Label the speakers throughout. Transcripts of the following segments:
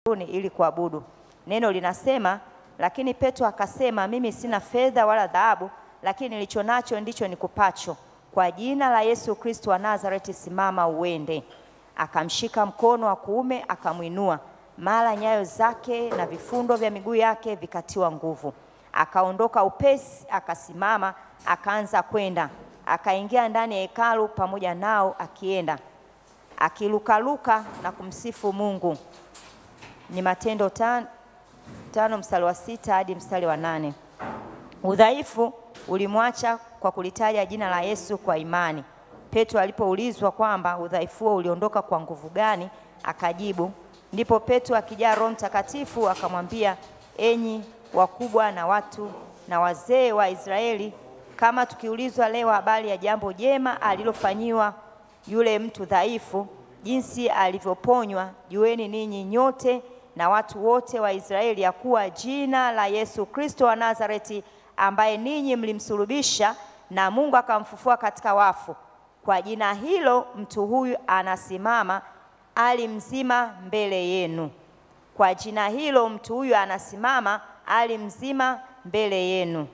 Speaker 1: ili kuabudu. Neno linasema, lakini Petro akasema, mimi sina fedha wala dhahabu, lakini nilicho nacho ndicho nikupacho. Kwa jina la Yesu Kristo wa Nazareti, simama uende. Akamshika mkono wa kuume akamwinua, mara nyayo zake na vifundo vya miguu yake vikatiwa nguvu. Akaondoka upesi, akasimama, akaanza kwenda. Akaingia ndani ya hekalu pamoja nao, akienda akilukaluka na kumsifu Mungu. Ni Matendo tano, tano mstari wa sita hadi mstari wa nane. Udhaifu ulimwacha kwa kulitaja jina la Yesu kwa imani. Petro alipoulizwa kwamba udhaifu huo uliondoka kwa nguvu gani, akajibu. Ndipo Petro akijaa Roho Mtakatifu akamwambia, enyi wakubwa na watu na wazee wa Israeli, kama tukiulizwa leo habari ya jambo jema alilofanyiwa yule mtu dhaifu, jinsi alivyoponywa, jueni ninyi nyote na watu wote wa Israeli ya kuwa jina la Yesu Kristo wa Nazareti, ambaye ninyi mlimsulubisha na Mungu akamfufua katika wafu, kwa jina hilo mtu huyu anasimama ali mzima mbele yenu. Kwa jina hilo mtu huyu anasimama ali mzima mbele yenu.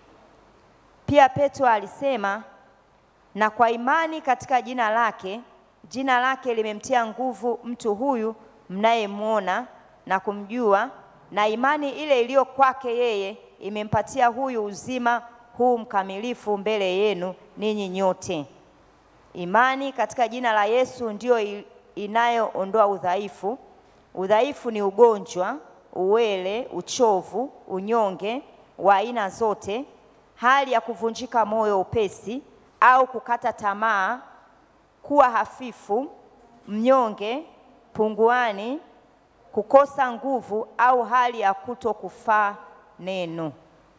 Speaker 1: Pia Petro alisema, na kwa imani katika jina lake, jina lake limemtia nguvu mtu huyu mnayemwona na kumjua, na imani ile iliyo kwake yeye imempatia huyu uzima huu mkamilifu mbele yenu ninyi nyote. Imani katika jina la Yesu ndiyo inayoondoa udhaifu. Udhaifu ni ugonjwa, uwele, uchovu, unyonge wa aina zote, hali ya kuvunjika moyo upesi au kukata tamaa, kuwa hafifu, mnyonge, punguani, kukosa nguvu au hali ya kuto kufaa neno.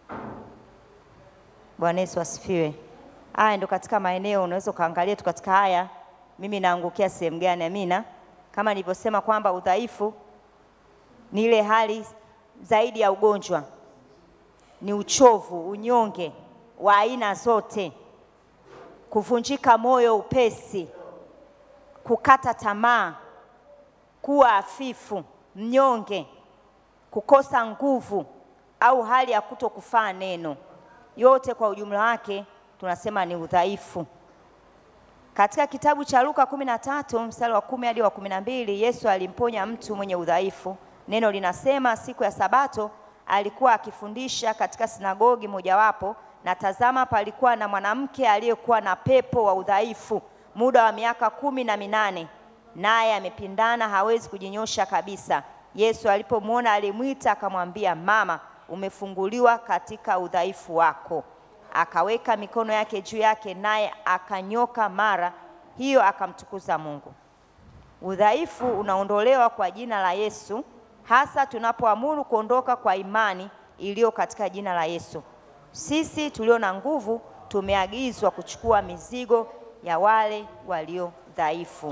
Speaker 1: Bwana Yesu asifiwe. Haya ndo katika maeneo unaweza ukaangalia tu katika haya, mimi naangukia sehemu gani? Amina. Kama nilivyosema kwamba udhaifu ni ile hali zaidi ya ugonjwa, ni uchovu, unyonge wa aina zote, kuvunjika moyo upesi, kukata tamaa, kuwa hafifu, mnyonge, kukosa nguvu au hali ya kuto kufaa neno. Yote kwa ujumla wake tunasema ni udhaifu. Katika kitabu cha Luka kumi na tatu mstari wa kumi hadi wa kumi na mbili Yesu alimponya mtu mwenye udhaifu. Neno linasema siku ya Sabato alikuwa akifundisha katika sinagogi mojawapo, na tazama, palikuwa na mwanamke aliyekuwa na pepo wa udhaifu muda wa miaka kumi na minane, naye amepindana, hawezi kujinyosha kabisa. Yesu alipomwona alimwita, akamwambia, mama, umefunguliwa katika udhaifu wako. Akaweka mikono yake juu yake, naye akanyoka mara hiyo, akamtukuza Mungu. Udhaifu unaondolewa kwa jina la Yesu, hasa tunapoamuru kuondoka kwa imani iliyo katika jina la Yesu. Sisi tulio na nguvu tumeagizwa kuchukua mizigo ya wale walio dhaifu.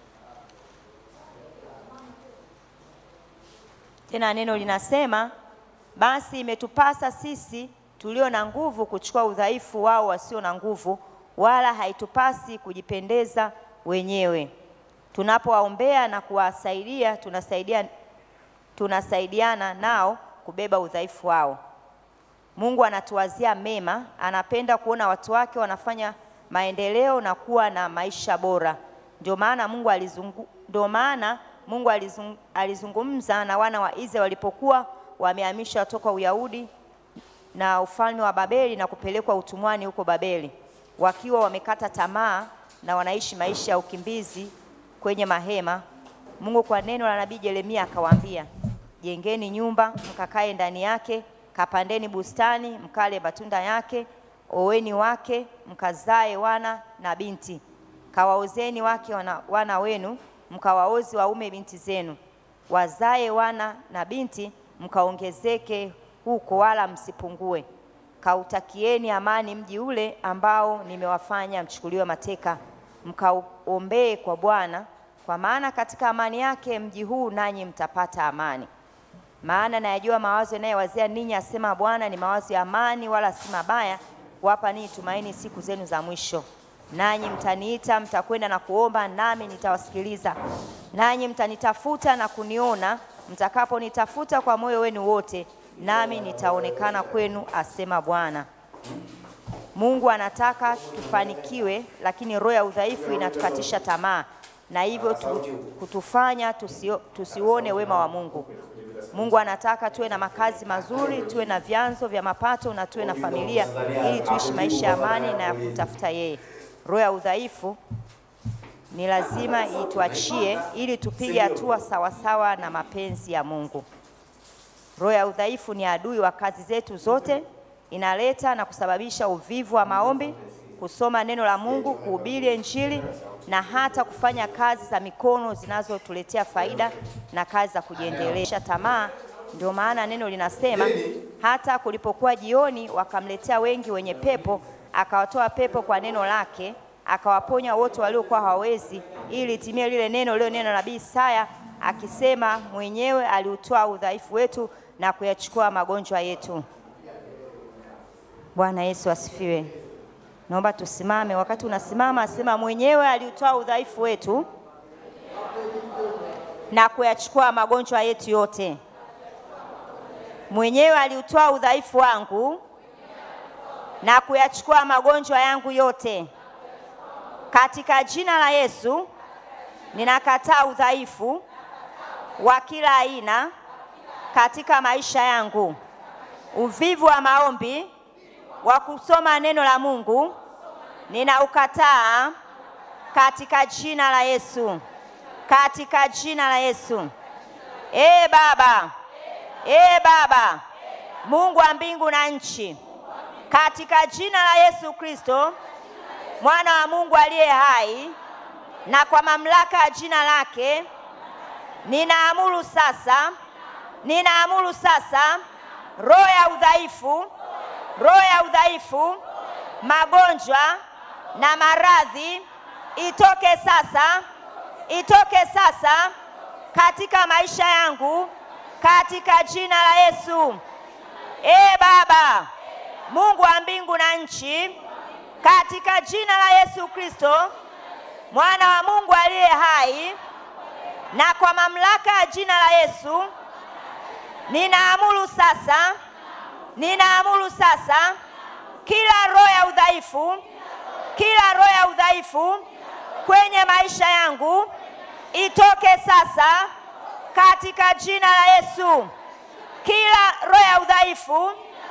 Speaker 1: Tena neno linasema basi imetupasa sisi tulio na nguvu kuchukua udhaifu wao wasio na nguvu, wala haitupasi kujipendeza wenyewe. Tunapowaombea na kuwasaidia, tunasaidia tunasaidiana nao kubeba udhaifu wao. Mungu anatuwazia mema, anapenda kuona watu wake wanafanya maendeleo na kuwa na maisha bora. Ndio maana Mungu alizungu, ndio maana Mungu alizung, alizungumza na wana wa Israeli walipokuwa wamehamishwa toka Uyahudi na ufalme wa Babeli na kupelekwa utumwani huko Babeli, wakiwa wamekata tamaa na wanaishi maisha ya ukimbizi kwenye mahema. Mungu kwa neno la nabii Yeremia akawaambia, jengeni nyumba mkakae ndani yake, kapandeni bustani mkale matunda yake, oweni wake mkazae wana na binti, kawaozeni wake wana, wana wenu mkawaozi waume binti zenu, wazae wana na binti mkaongezeke huko wala msipungue. Kautakieni amani mji ule ambao nimewafanya mchukuliwe mateka, mkaombee kwa Bwana, kwa maana katika amani yake mji huu nanyi mtapata amani. Maana nayajua mawazo yanayowazia ninyi, asema Bwana, ni mawazo ya amani, wala si mabaya, kuwapa ninyi tumaini siku zenu za mwisho. Nanyi mtaniita, mtakwenda na kuomba, nami nitawasikiliza. Nanyi mtanitafuta na kuniona mtakaponitafuta kwa moyo wenu wote, nami nitaonekana kwenu, asema Bwana. Mungu anataka tufanikiwe, lakini roho ya udhaifu inatukatisha tamaa na hivyo tu, kutufanya tusio, tusiuone wema wa Mungu. Mungu anataka tuwe na makazi mazuri, tuwe na vyanzo vya mapato na tuwe na familia ili tuishi maisha ya amani na ya kutafuta yeye. Roho ya udhaifu ni lazima ituachie ili tupige hatua sawasawa na mapenzi ya Mungu. Roho ya udhaifu ni adui wa kazi zetu zote, inaleta na kusababisha uvivu wa maombi, kusoma neno la Mungu, kuhubiri Injili na hata kufanya kazi za mikono zinazotuletea faida na kazi za kujiendelesha tamaa. Ndio maana neno linasema hata kulipokuwa jioni, wakamletea wengi wenye pepo, akawatoa pepo kwa neno lake, akawaponya wote waliokuwa hawawezi, ili litimie lile neno lilo neno la nabii Isaya akisema, mwenyewe aliutoa udhaifu wetu na kuyachukua magonjwa yetu. Bwana Yesu asifiwe. Naomba tusimame. Wakati unasimama, asema mwenyewe aliutoa udhaifu wetu na kuyachukua magonjwa yetu yote. Mwenyewe aliutoa udhaifu wangu na kuyachukua magonjwa yangu yote. Katika jina la Yesu ninakataa udhaifu wa kila aina katika maisha yangu, uvivu wa maombi wa kusoma neno la Mungu ninaukataa katika jina la Yesu, katika jina la Yesu. Ee Baba, ee Baba, Mungu wa mbingu na nchi, katika jina la Yesu Kristo, mwana wa Mungu aliye hai, na kwa mamlaka ya jina lake ninaamuru sasa, ninaamuru sasa roho ya udhaifu roho ya udhaifu, magonjwa na maradhi itoke sasa, itoke sasa katika maisha yangu katika jina la Yesu. Ee Baba Mungu wa mbingu na nchi, katika jina la Yesu Kristo, mwana wa Mungu aliye hai, na kwa mamlaka ya jina la Yesu ninaamuru sasa ninaamuru sasa kila roho ya udhaifu, kila roho ya udhaifu kwenye maisha yangu itoke sasa katika jina la Yesu. Kila roho ya udhaifu,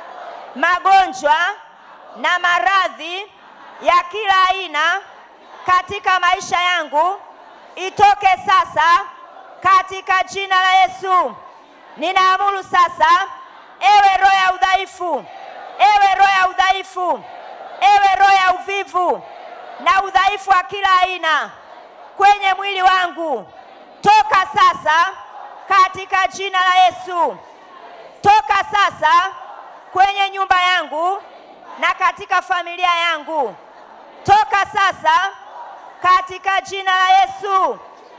Speaker 1: magonjwa na maradhi ya kila aina katika maisha yangu itoke sasa katika jina la Yesu. Ninaamuru sasa Ewe roho ya udhaifu, ewe roho ya udhaifu, ewe roho ya uvivu na udhaifu wa kila aina kwenye mwili wangu, toka sasa katika jina la Yesu. Toka sasa kwenye nyumba yangu na katika familia yangu, toka sasa katika jina la Yesu.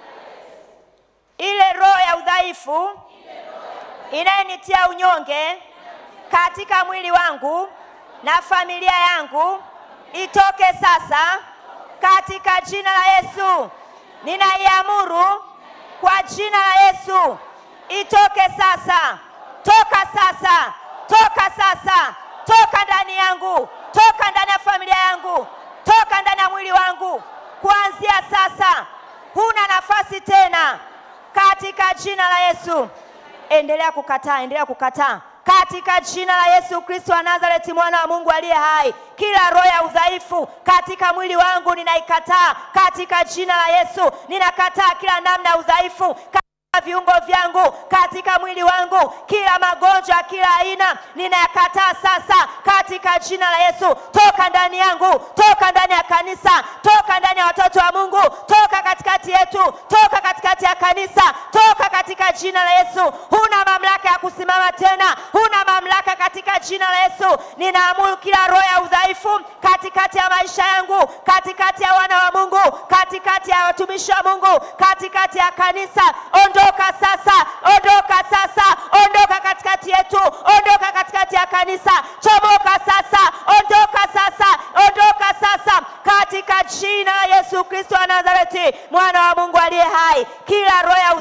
Speaker 1: Ile roho ya udhaifu inayenitia unyonge katika mwili wangu na familia yangu itoke sasa katika jina la Yesu. Ninaiamuru kwa jina la Yesu, itoke sasa, toka sasa, toka sasa, toka ndani yangu, toka ndani ya familia yangu, toka ndani ya mwili wangu. Kuanzia sasa huna nafasi tena katika jina la Yesu. Endelea kukataa, endelea kukataa katika jina la Yesu Kristo wa Nazareti, mwana wa Mungu aliye hai. Kila roho ya udhaifu katika mwili wangu ninaikataa katika jina la Yesu. Ninakataa kila namna ya udhaifu viungo vyangu katika mwili wangu, kila magonjwa, kila aina ninayakataa sasa katika jina la Yesu. Toka ndani yangu, toka ndani ya kanisa, toka ndani ya watoto wa Mungu, toka katikati yetu, toka katikati ya kanisa, toka katika jina la Yesu. Huna mamlaka ya kusimama tena, huna mamlaka katika jina la Yesu. Ninaamuru kila roho ya udhaifu katikati ya maisha yangu, katikati ya wana wa Mungu, katikati ya watumishi wa Mungu, katikati ya kanisa, ondoka sasa, ondoka sasa, ondoka katikati yetu, ondoka katikati ya kanisa, chomoka sasa, ondoka sasa, ondoka sasa, katika jina la Yesu Kristo wa Nazareti, mwana wa Mungu aliye hai. Kila roho ya udhaifu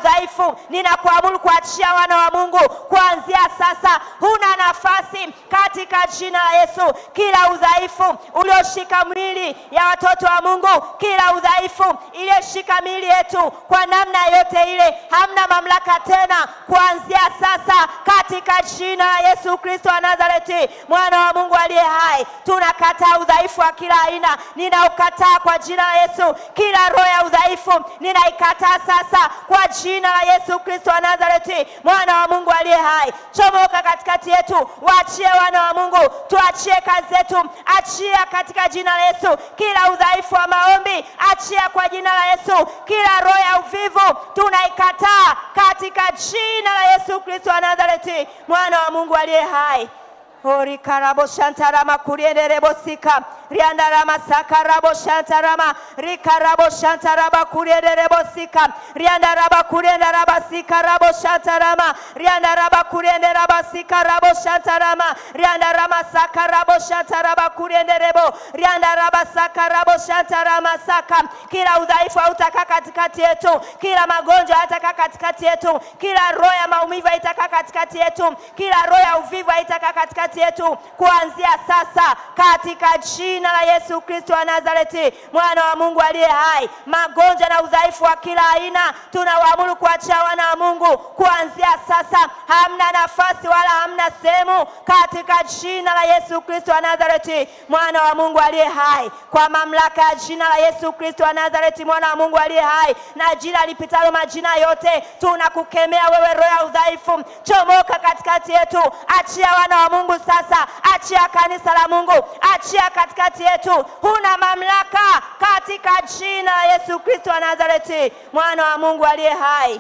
Speaker 1: udhaifu, ninakuamuru kuachia wana wa Mungu kuanzia sasa, huna nafasi katika jina la Yesu. Kila udhaifu ulioshika mwili ya watoto wa Mungu, kila udhaifu iliyoshika miili yetu kwa namna yote ile, hamna mamlaka tena kuanzia sasa, katika jina la Yesu Kristo wa Nazareti, mwana wa Mungu aliye hai. Tunakataa udhaifu wa kila aina, ninaukataa kwa jina la Yesu. Kila roho ya udhaifu ninaikataa sasa kwa jina la Yesu Kristo wa Nazareti, mwana wa Mungu aliye hai. Chomoka katikati yetu, waachie wana wa Mungu, tuachie kazi zetu, achia katika jina la Yesu. Kila udhaifu wa maombi, achia kwa jina la Yesu. Kila roho ya uvivu tunaikataa katika jina la Yesu Kristo wa Nazareti, mwana wa Mungu aliye hai. Ori karabo shantarama kurienderebo sika riandarama sakarabo shantarama rikarabo shantaraba kurienderebo sika riandaraba kuriendaraba sikarabo shantarama riandaraba kurienderaba sikarabo shantarama riandarama sakarabo shantaraba kurienderebo riandaraba sakarabo shantarama saka kila udhaifu hautakaa katikati yetu kila magonjwa hayatakaa katikati yetu kila roho ya maumivu haitakaa katikati yetu kila roho ya uvivu haitakaa katikati yetu kuanzia sasa katika jina la Yesu Kristo wa Nazareti mwana wa Mungu aliye hai. Magonjwa na udhaifu wa kila aina tunawaamuru kuachia wana wa Mungu kuanzia sasa, hamna nafasi wala hamna sehemu katika jina la Yesu Kristo wa Nazareti mwana wa Mungu aliye hai, kwa mamlaka ya jina la Yesu Kristo wa Nazareti mwana wa Mungu aliye hai na jina lipitalo majina yote, tunakukemea wewe roho ya udhaifu, chomoka katikati yetu, achia wana wa Mungu sasa, achia kanisa la Mungu, achia katikati yetu, huna mamlaka katika jina la Yesu Kristo wa Nazareti mwana wa Mungu aliye hai.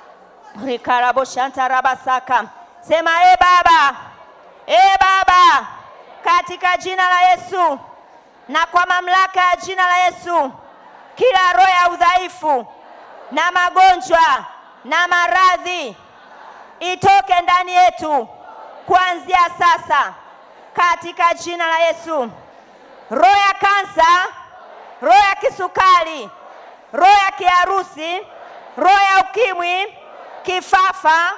Speaker 1: rikarabo shantarabasaka sema e Baba, e Baba, katika jina la Yesu na kwa mamlaka ya jina la Yesu, kila roho ya udhaifu na magonjwa na maradhi itoke ndani yetu kuanzia sasa katika jina la Yesu. Roho ya kansa, roho ya kisukari, roho ya kiharusi, roho ya ukimwi, kifafa,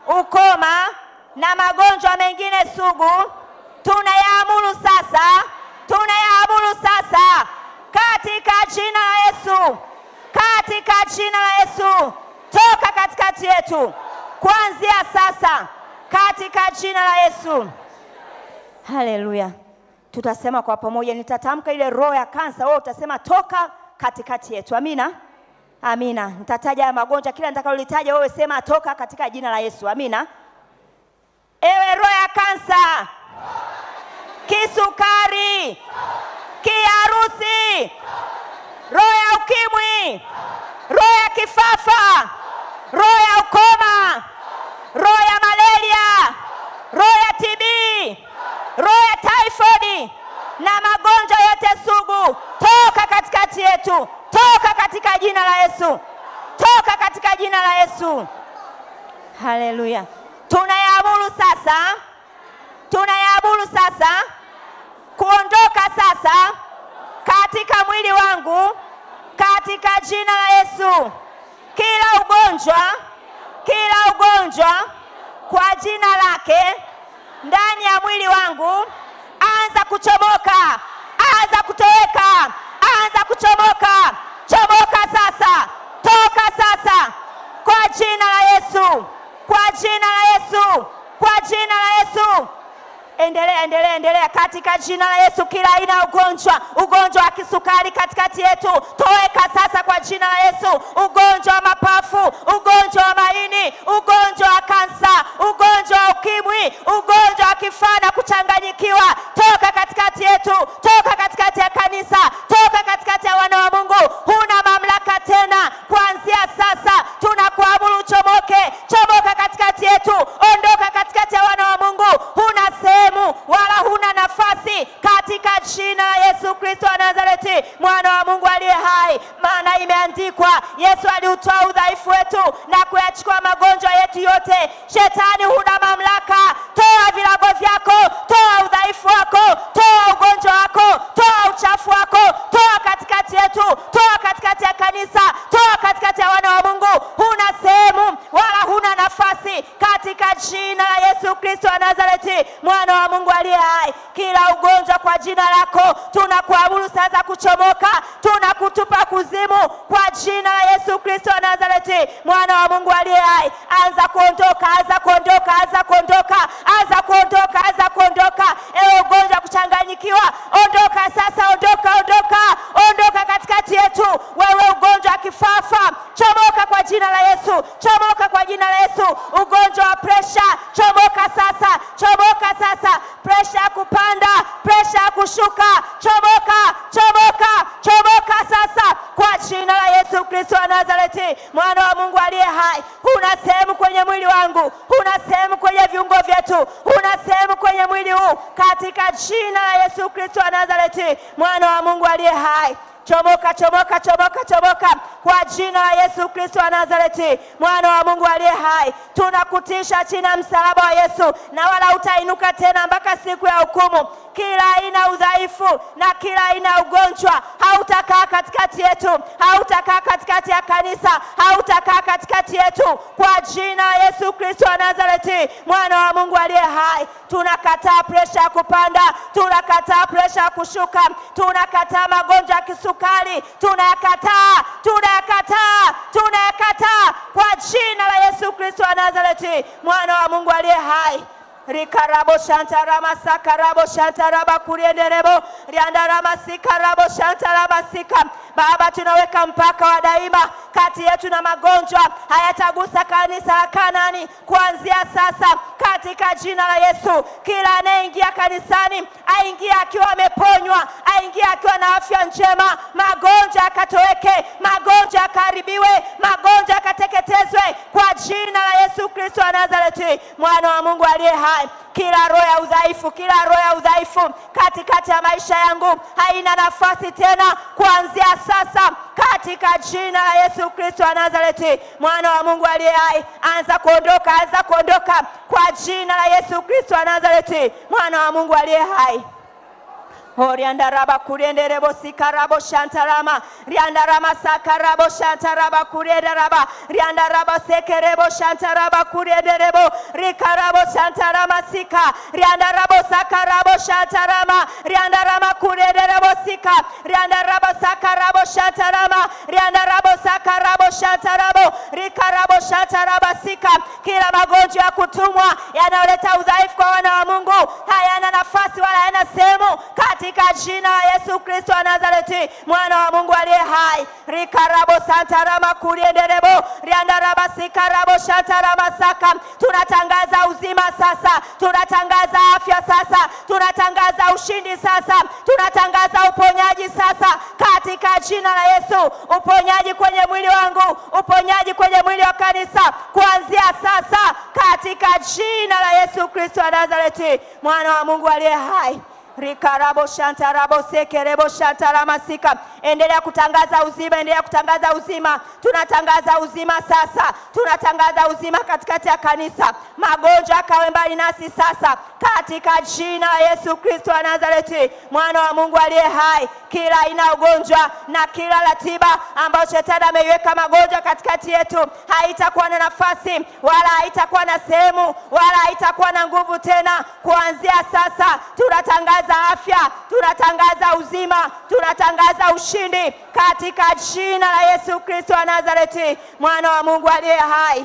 Speaker 1: ukoma na magonjwa mengine sugu tunayaamuru sasa, tunayaamuru sasa katika jina la Yesu, katika jina la Yesu, toka katikati yetu kuanzia sasa katika jina la Yesu. Haleluya. Tutasema kwa pamoja, nitatamka ile roho ya kansa, wewe utasema toka katikati yetu. Amina, amina. Nitataja haya magonjwa, kila nitakalolitaja wewe sema toka katika jina la Yesu. Amina. Ewe roho ya kansa, kisukari, kiharusi, roho ya ukimwi, roho ya kifafa, roho ya ukoma, roho ya malaria, roho ya TB, roho ya typhoid na magonjwa yote sugu, toka katikati yetu, toka katika jina la Yesu, toka katika jina la Yesu. Haleluya. Tunayaamuru sasa, tunayaamuru sasa kuondoka sasa katika mwili wangu katika jina la Yesu. Kila ugonjwa, kila ugonjwa kwa jina lake ndani ya mwili wangu, anza kuchomoka, anza kutoweka, anza kuchomoka, chomoka sasa, toka sasa kwa jina la Yesu, kwa jina la Yesu, kwa jina la Yesu. Endelea, endelea, endelea katika jina la Yesu. Kila aina ya ugonjwa, ugonjwa wa kisukari katikati yetu, toweka sasa kwa jina la Yesu. Ugonjwa wa mapafu, ugonjwa wa maini, ugonjwa wa kansa, ugonjwa wa ukimwi, ugonjwa wa kifaa na kuchanganyikiwa, toka katikati yetu, toka katikati ya kanisa, toka katikati ya wana wa Mungu. Huna mamlaka tena, kuanzia sasa tunakuamuru uchomoke, chomoka katikati yetu, ondoka katikati ya wana wa Mungu. Huna sehemu wala huna nafasi katika jina la Yesu Kristo wa Nazareti, mwana wa Mungu aliye hai. Maana imeandikwa, Yesu aliutoa udhaifu wetu na kuyachukua magonjwa yetu yote. Shetani, huna mamlaka. Toa vilago vyako, toa udhaifu wako, toa ugonjwa wako, toa uchafu wako, toa katikati yetu, toa katikati ya kanisa, toa katikati ya wana wa Mungu. Huna sehemu wala katika jina la Yesu Kristo wa Nazareti, mwana wa Mungu aliye hai. Kila ugonjwa kwa jina lako tunakuamuru sasa kuchomoka, tunakutupa kuzimu kwa jina la Yesu Kristo wa Nazareti, mwana wa Mungu aliye hai. Anza kuondoka, anza kuondoka, anza kuondoka, anza kuondoka, anza kuondoka. Ewe ugonjwa kuchanganyikiwa, ondoka sasa, ondoka, ondoka, ondoka katikati yetu. Wewe ugonjwa wa kifafa, chomoka kwa jina la Yesu, chomoka kwa jina la Yesu. Ugonjwa wa presha, chomoka sasa, chomoka sasa. Presha ya kupanda, presha ya kushuka, chomoka, chomoka, chomoka sasa kwa jina la Yesu Kristo wa Nazareti, mwana wa Mungu aliye hai. Huna sehemu kwenye mwili wangu, huna sehemu kwenye viungo vyetu, huna sehemu kwenye mwili huu, katika jina la Yesu Kristo wa Nazareti, mwana wa Mungu aliye hai. Chomoka, chomoka, chomoka, chomoka kwa jina la Yesu Kristo wa Nazareti, mwana wa Mungu aliye hai. Tunakutisha chini ya msalaba wa Yesu, na wala utainuka tena mpaka siku ya hukumu. Kila aina ya udhaifu na kila aina ya ugonjwa hautakaa katikati yetu, hautakaa katikati ya kanisa, hautakaa katikati yetu, kwa jina la Yesu Kristo wa Nazareti, mwana wa Mungu aliye hai. Tunakataa presha ya kupanda, tunakataa presha ya kushuka, tunakataa magonjwa ya kisukari, tunayakataa, tunayakataa, tunayakataa kwa jina la Yesu Kristo wa Nazareti, mwana wa Mungu aliye hai rikarabo shantarama sakarabo shantaraba kurienderebo riandarama sikarabo shantarama sika Baba, tunaweka mpaka wa daima kati yetu na magonjwa hayatagusa kanisa la Kanani kuanzia sasa, katika jina la Yesu. Kila anayeingia kanisani aingie akiwa ameponywa, aingie akiwa na afya njema, magonjwa yakatoweke, magonjwa yakaharibiwe, magonjwa yakateketezwe kwa jina la Yesu Kristo wa Nazareti, mwana wa Mungu aliye hai. Kila roho ya udhaifu, kila roho ya udhaifu katikati ya maisha yangu haina nafasi tena kuanzia sasa, katika jina la Yesu Kristo wa Nazareti, mwana wa Mungu aliye hai. Anza kuondoka, anza kuondoka kwa jina la Yesu Kristo wa Nazareti, mwana wa Mungu aliye hai. Oriandaraba kurienderebo sikarabo shantarama riandarama sakarabo shantaraba kurienderaba riandaraba sekerebo shantaraba kurienderebo rikarabo shantarama sika riandarabo sakarabo shantarama riandarama kurienderebo sika riandarabo sakarabo shantarama riandarabo sakarabo shantarabo rikarabo shantaraba sika. Kila magonjwa ya kutumwa yanayoleta udhaifu kwa wana wa Mungu hayana nafasi wala hayana sehemu katika jina la Yesu Kristo wa Nazareti, mwana wa Mungu aliye hai. rikarabo santarama kurienderebo riandaraba sikarabo shantarama saka. Tunatangaza uzima sasa, tunatangaza afya sasa, tunatangaza ushindi sasa, tunatangaza uponyaji sasa katika jina la Yesu. Uponyaji kwenye mwili wangu, uponyaji kwenye mwili wa kanisa kuanzia sasa katika jina la Yesu Kristo wa Nazareti, mwana wa Mungu aliye hai rikarabo shantarabo sekerebo shantaramasika. Endelea kutangaza uzima, endelea kutangaza uzima. Tunatangaza uzima sasa, tunatangaza uzima katikati ya kanisa. Magonjwa akawe mbali nasi sasa, katika jina la Yesu Kristo wa Nazareti, mwana wa Mungu aliye hai. Kila aina ya ugonjwa na kila ratiba ambayo shetani ameiweka magonjwa katikati yetu haitakuwa na nafasi wala haitakuwa na sehemu wala haitakuwa na nguvu tena. Kuanzia sasa tunatangaza afya, tunatangaza uzima, tunatangaza ushindi katika jina la Yesu Kristo wa Nazareti, mwana wa Mungu aliye hai.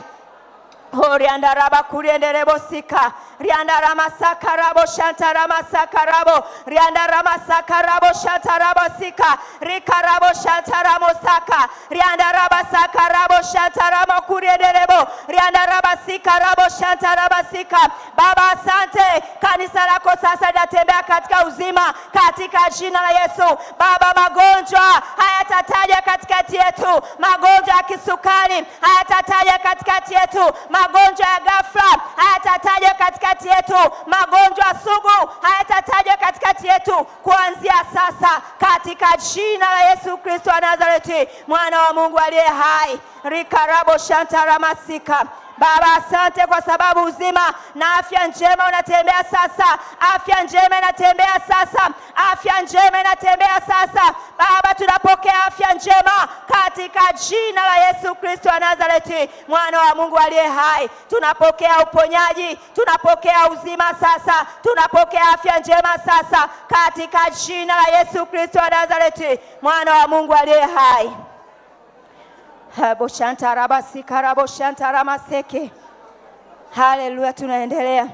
Speaker 1: Oriandaraba kurienderebo sika riandarama sakarabo shantarama sakarabo riandarama sakarabo shantarabo sika rikarabo shantaramo saka riandaraba sakarabo shantaramo kurienderebo riandaraba sikarabo shantaraba sika. Baba, asante, kanisa lako sasa linatembea katika uzima katika jina la Yesu. Baba, magonjwa hayatataja katikati yetu, magonjwa ya kisukari hayatataja katikati yetu, magonjwa ya ghafla hayatataja katikati yetu, magonjwa sugu hayatataja katikati yetu kuanzia sasa, katika jina la Yesu Kristo wa Nazareti, mwana wa Mungu aliye hai. rikarabo shantaramasika Baba, asante kwa sababu uzima na afya njema unatembea sasa, afya njema inatembea sasa, afya njema inatembea sasa. Baba, tunapokea afya njema katika jina la Yesu Kristo wa Nazareti, mwana wa Mungu aliye hai. Tunapokea uponyaji, tunapokea uzima sasa, tunapokea afya njema sasa katika jina la Yesu Kristo wa Nazareti, mwana wa Mungu aliye hai. Boshantarabasikaraboshantaраmaseke. Haleluya, tunaendelea.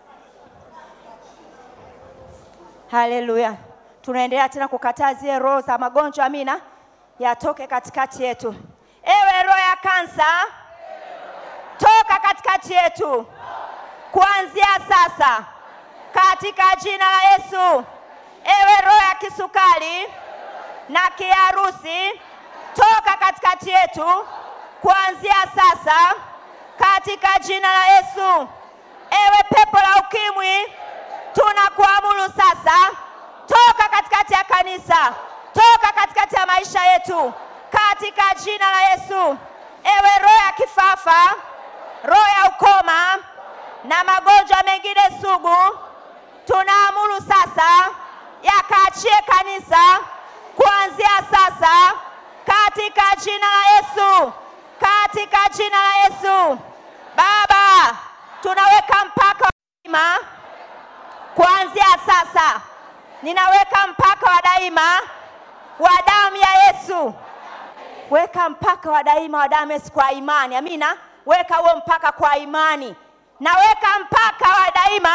Speaker 1: Haleluya, tunaendelea tena kukataa zile roho za magonjwa, amina, yatoke katikati yetu. Ewe roho ya kansa, toka katikati yetu kuanzia sasa katika jina la Yesu. Ewe roho ya kisukari na kiharusi toka katikati yetu kuanzia sasa katika jina la Yesu. Ewe pepo la ukimwi, tunakuamuru sasa, toka katikati ya kanisa, toka katikati ya maisha yetu katika jina la Yesu. Ewe roho ya kifafa, roho ya ukoma na magonjwa mengine sugu, tunaamuru sasa yakaachie kanisa kuanzia sasa katika jina la Yesu, katika jina la Yesu. Baba, tunaweka mpaka wa daima kuanzia sasa, ninaweka mpaka wa daima wa damu ya Yesu. Weka mpaka wa daima wa damu ya Yesu kwa imani, amina. Weka huo mpaka kwa imani, naweka mpaka wa daima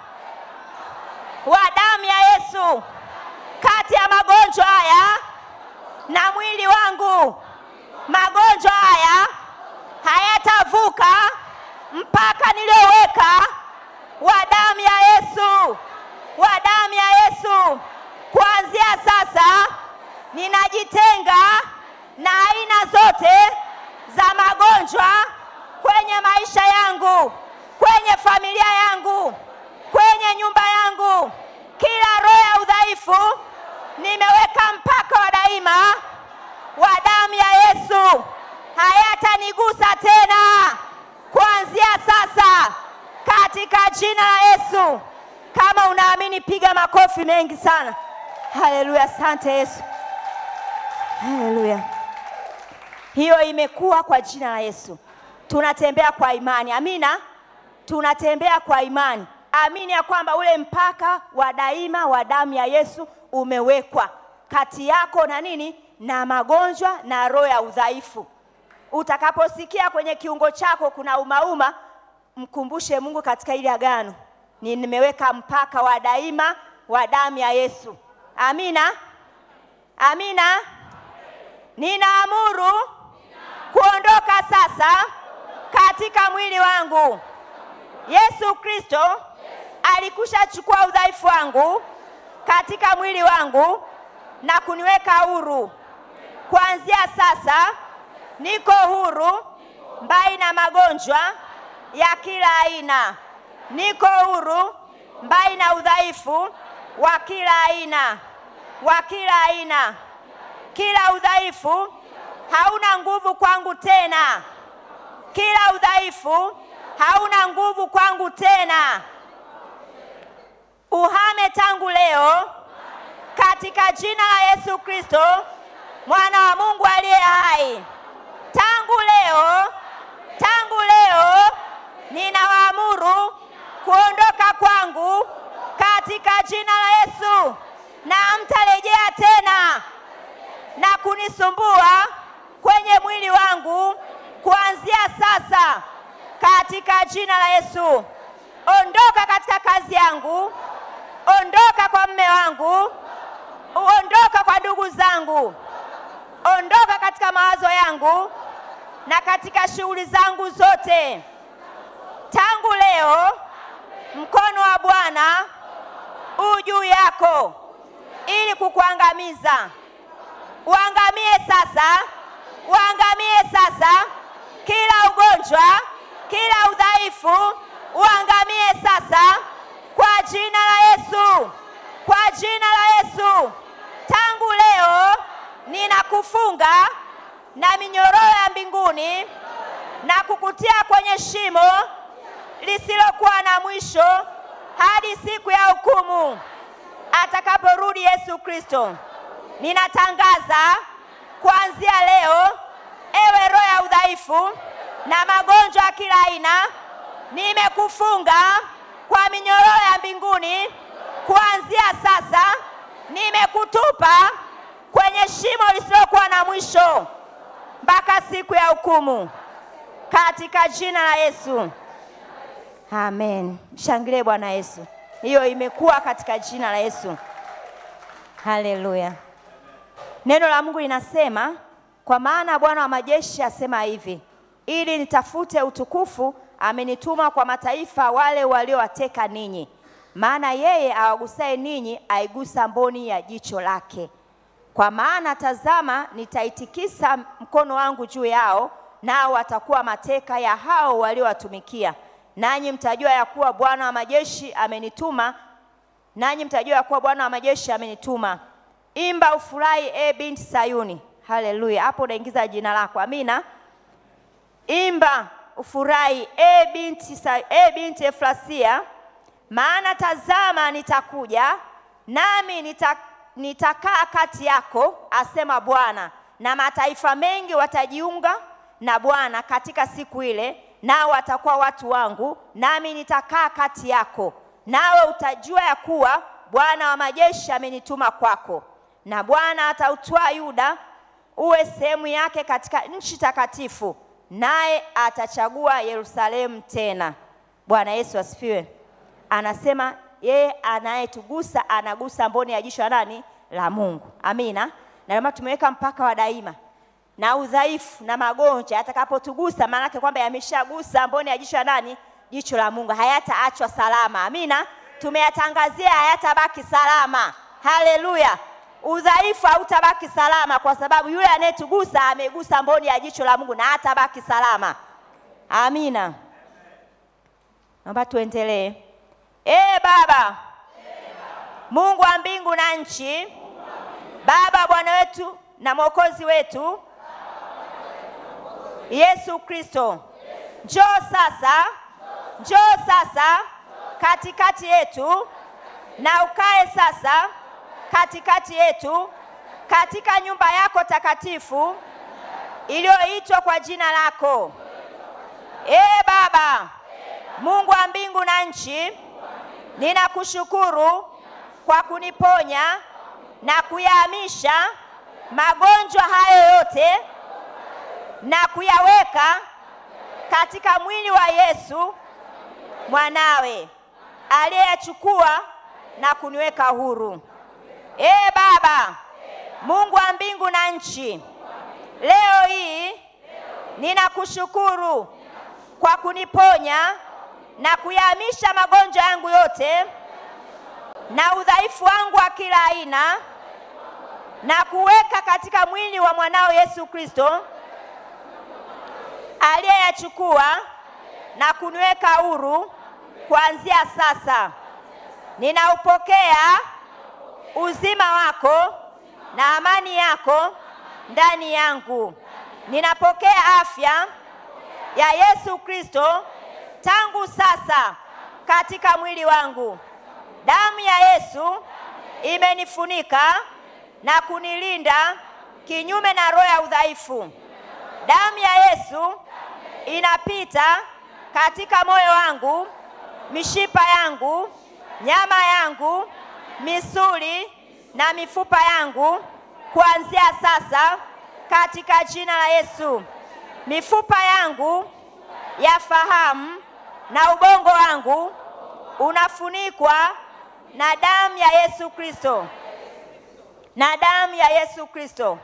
Speaker 1: wa damu ya Yesu kati ya magonjwa haya na mwili wangu. Magonjwa haya hayatavuka mpaka nilioweka wa damu ya Yesu, wa damu ya Yesu. Kuanzia sasa ninajitenga na aina zote za magonjwa kwenye maisha yangu, kwenye familia yangu, kwenye nyumba yangu. Kila roho ya udhaifu nimeweka mpaka wa daima wa damu ya Yesu, hayatanigusa tena kuanzia sasa katika jina la Yesu. Kama unaamini piga makofi mengi sana. Haleluya, asante Yesu. Haleluya, hiyo imekuwa kwa jina la Yesu. Tunatembea kwa imani, amina. Tunatembea kwa imani, amini ya kwamba ule mpaka wa daima wa damu ya Yesu umewekwa kati yako na nini na magonjwa na roho ya udhaifu. Utakaposikia kwenye kiungo chako kuna umauma, mkumbushe Mungu katika ile agano, ni nimeweka mpaka wa daima wa damu ya Yesu. Amina, amina. Ninaamuru kuondoka sasa katika mwili wangu. Yesu Kristo alikusha chukua udhaifu wangu katika mwili wangu na kuniweka huru. Kuanzia sasa niko huru mbali na magonjwa ya kila aina. Niko huru mbali na udhaifu wa kila aina, wa kila aina. Kila udhaifu hauna nguvu kwangu tena. Kila udhaifu hauna nguvu kwangu tena. Uhame tangu leo katika jina la Yesu Kristo, mwana wa Mungu aliye hai. Tangu leo, tangu leo ninawaamuru kuondoka kwangu katika jina la Yesu, na hamtarejea tena na kunisumbua kwenye mwili wangu kuanzia sasa katika jina la Yesu. Ondoka katika kazi yangu, ondoka kwa mme wangu, ondoka kwa ndugu zangu, ondoka katika mawazo yangu na katika shughuli zangu zote. Tangu leo mkono wa Bwana u juu yako ili kukuangamiza. Uangamie sasa, uangamie sasa kila ugonjwa, kila udhaifu, uangamie sasa kwa jina la Yesu, kwa jina la Yesu. Tangu leo ninakufunga na minyororo ya mbinguni na kukutia kwenye shimo lisilokuwa na mwisho hadi siku ya hukumu atakaporudi Yesu Kristo. Ninatangaza kuanzia leo, ewe roho ya udhaifu na magonjwa ya kila aina, nimekufunga kwa minyororo ya mbinguni. Kuanzia sasa, nimekutupa kwenye shimo lisilokuwa na mwisho mpaka siku ya hukumu, katika jina la Yesu. Amen. Mshangilie Bwana Yesu. Hiyo imekuwa katika jina la Yesu. Haleluya. Neno la Mungu linasema, kwa maana Bwana wa majeshi asema hivi, ili nitafute utukufu, amenituma kwa mataifa wale waliowateka ninyi. Maana yeye awagusaye ninyi aigusa mboni ya jicho lake. Kwa maana tazama, nitaitikisa mkono wangu juu yao, nao watakuwa mateka ya hao waliowatumikia. Nanyi mtajua ya kuwa Bwana wa majeshi amenituma, nanyi mtajua ya kuwa Bwana wa majeshi amenituma. Imba ufurahi, e binti Sayuni. Haleluya! Hapo unaingiza jina lako. Amina. Imba ufurahi, e binti, Sa- e binti Efrasia, maana tazama, nitakuja nami nita, nitakaa kati yako, asema Bwana, na mataifa mengi watajiunga na Bwana katika siku ile, nao watakuwa watu wangu, nami nitakaa kati yako, nawe utajua ya kuwa Bwana wa majeshi amenituma kwako. Na Bwana atautwaa Yuda uwe sehemu yake katika nchi takatifu, naye atachagua Yerusalemu tena. Bwana Yesu asifiwe. Anasema yeye anayetugusa anagusa mboni ya jicho la nani? La Mungu. Amina. Na kama tumeweka mpaka wa daima na udhaifu na magonjwa atakapotugusa, maanake kwamba yameshagusa mboni ya jicho la nani? Jicho la Mungu, hayataachwa salama. Amina. Tumeyatangazia hayatabaki salama. Haleluya. Udhaifu hautabaki salama, kwa sababu yule anayetugusa amegusa mboni ya jicho la Mungu na hatabaki salama. Amina. Naomba tuendelee. Ee Baba, Mungu wa mbingu na nchi, Baba Bwana wetu na Mwokozi wetu Yesu Kristo, njoo sasa, njoo sasa katikati yetu na ukae sasa katikati yetu katika nyumba yako takatifu iliyoitwa kwa jina lako. Ee Baba, Mungu wa mbingu na nchi, ninakushukuru kwa kuniponya na kuyahamisha magonjwa hayo yote na kuyaweka katika mwili wa Yesu mwanawe aliyeyachukua na kuniweka huru. Ee Baba, Mungu wa mbingu na nchi, leo hii ninakushukuru kwa kuniponya na kuyahamisha magonjwa yangu yote na udhaifu wangu wa kila aina na kuweka katika mwili wa mwanao Yesu Kristo aliyeyachukua na kuniweka huru. Kuanzia sasa ninaupokea uzima wako na amani yako ndani yangu. Ninapokea afya ya Yesu Kristo tangu sasa katika mwili wangu. Damu ya Yesu imenifunika na kunilinda kinyume na roho ya udhaifu. Damu ya Yesu inapita katika moyo wangu, mishipa yangu, nyama yangu, misuli na mifupa yangu kuanzia sasa katika jina la Yesu. Mifupa yangu ya fahamu na ubongo wangu unafunikwa na damu ya Yesu Kristo, na damu ya Yesu Kristo.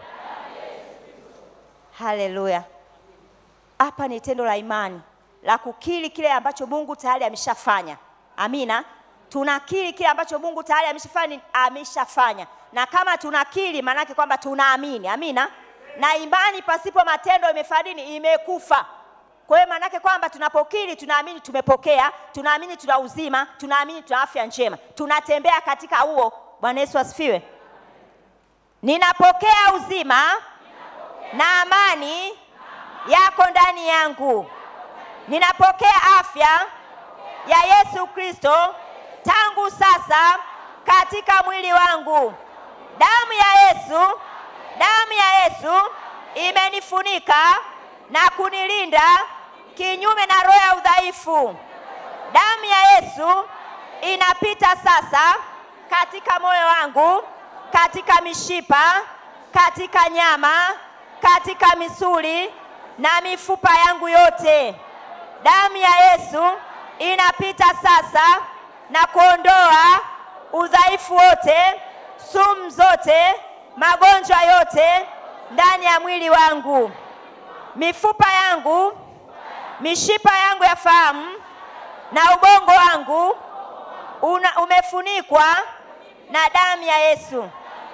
Speaker 1: Haleluya! Hapa ni tendo la imani la kukiri kile ambacho Mungu tayari ameshafanya. Amina. Tunakiri kile ambacho Mungu tayari ameshafanya, ameshafanya. Na kama tunakiri, maanake kwamba tunaamini. Amina. Na imani pasipo matendo imefanya nini? Imekufa. Kwa hiyo maanake kwamba tunapokiri, tunaamini tumepokea, tunaamini tuna uzima, tunaamini tuna afya njema, tunatembea katika huo. Bwana Yesu asifiwe. Ninapokea uzima na amani yako ndani yangu. Ninapokea afya ya Yesu Kristo tangu sasa katika mwili wangu. Damu ya Yesu, damu ya Yesu imenifunika na kunilinda kinyume na roho ya udhaifu. Damu ya Yesu inapita sasa katika moyo wangu, katika mishipa, katika nyama, katika misuli na mifupa yangu yote. Damu ya Yesu inapita sasa na kuondoa udhaifu wote, sumu zote, magonjwa yote ndani ya mwili wangu. Mifupa yangu, mishipa yangu ya fahamu na ubongo wangu una, umefunikwa na damu ya Yesu.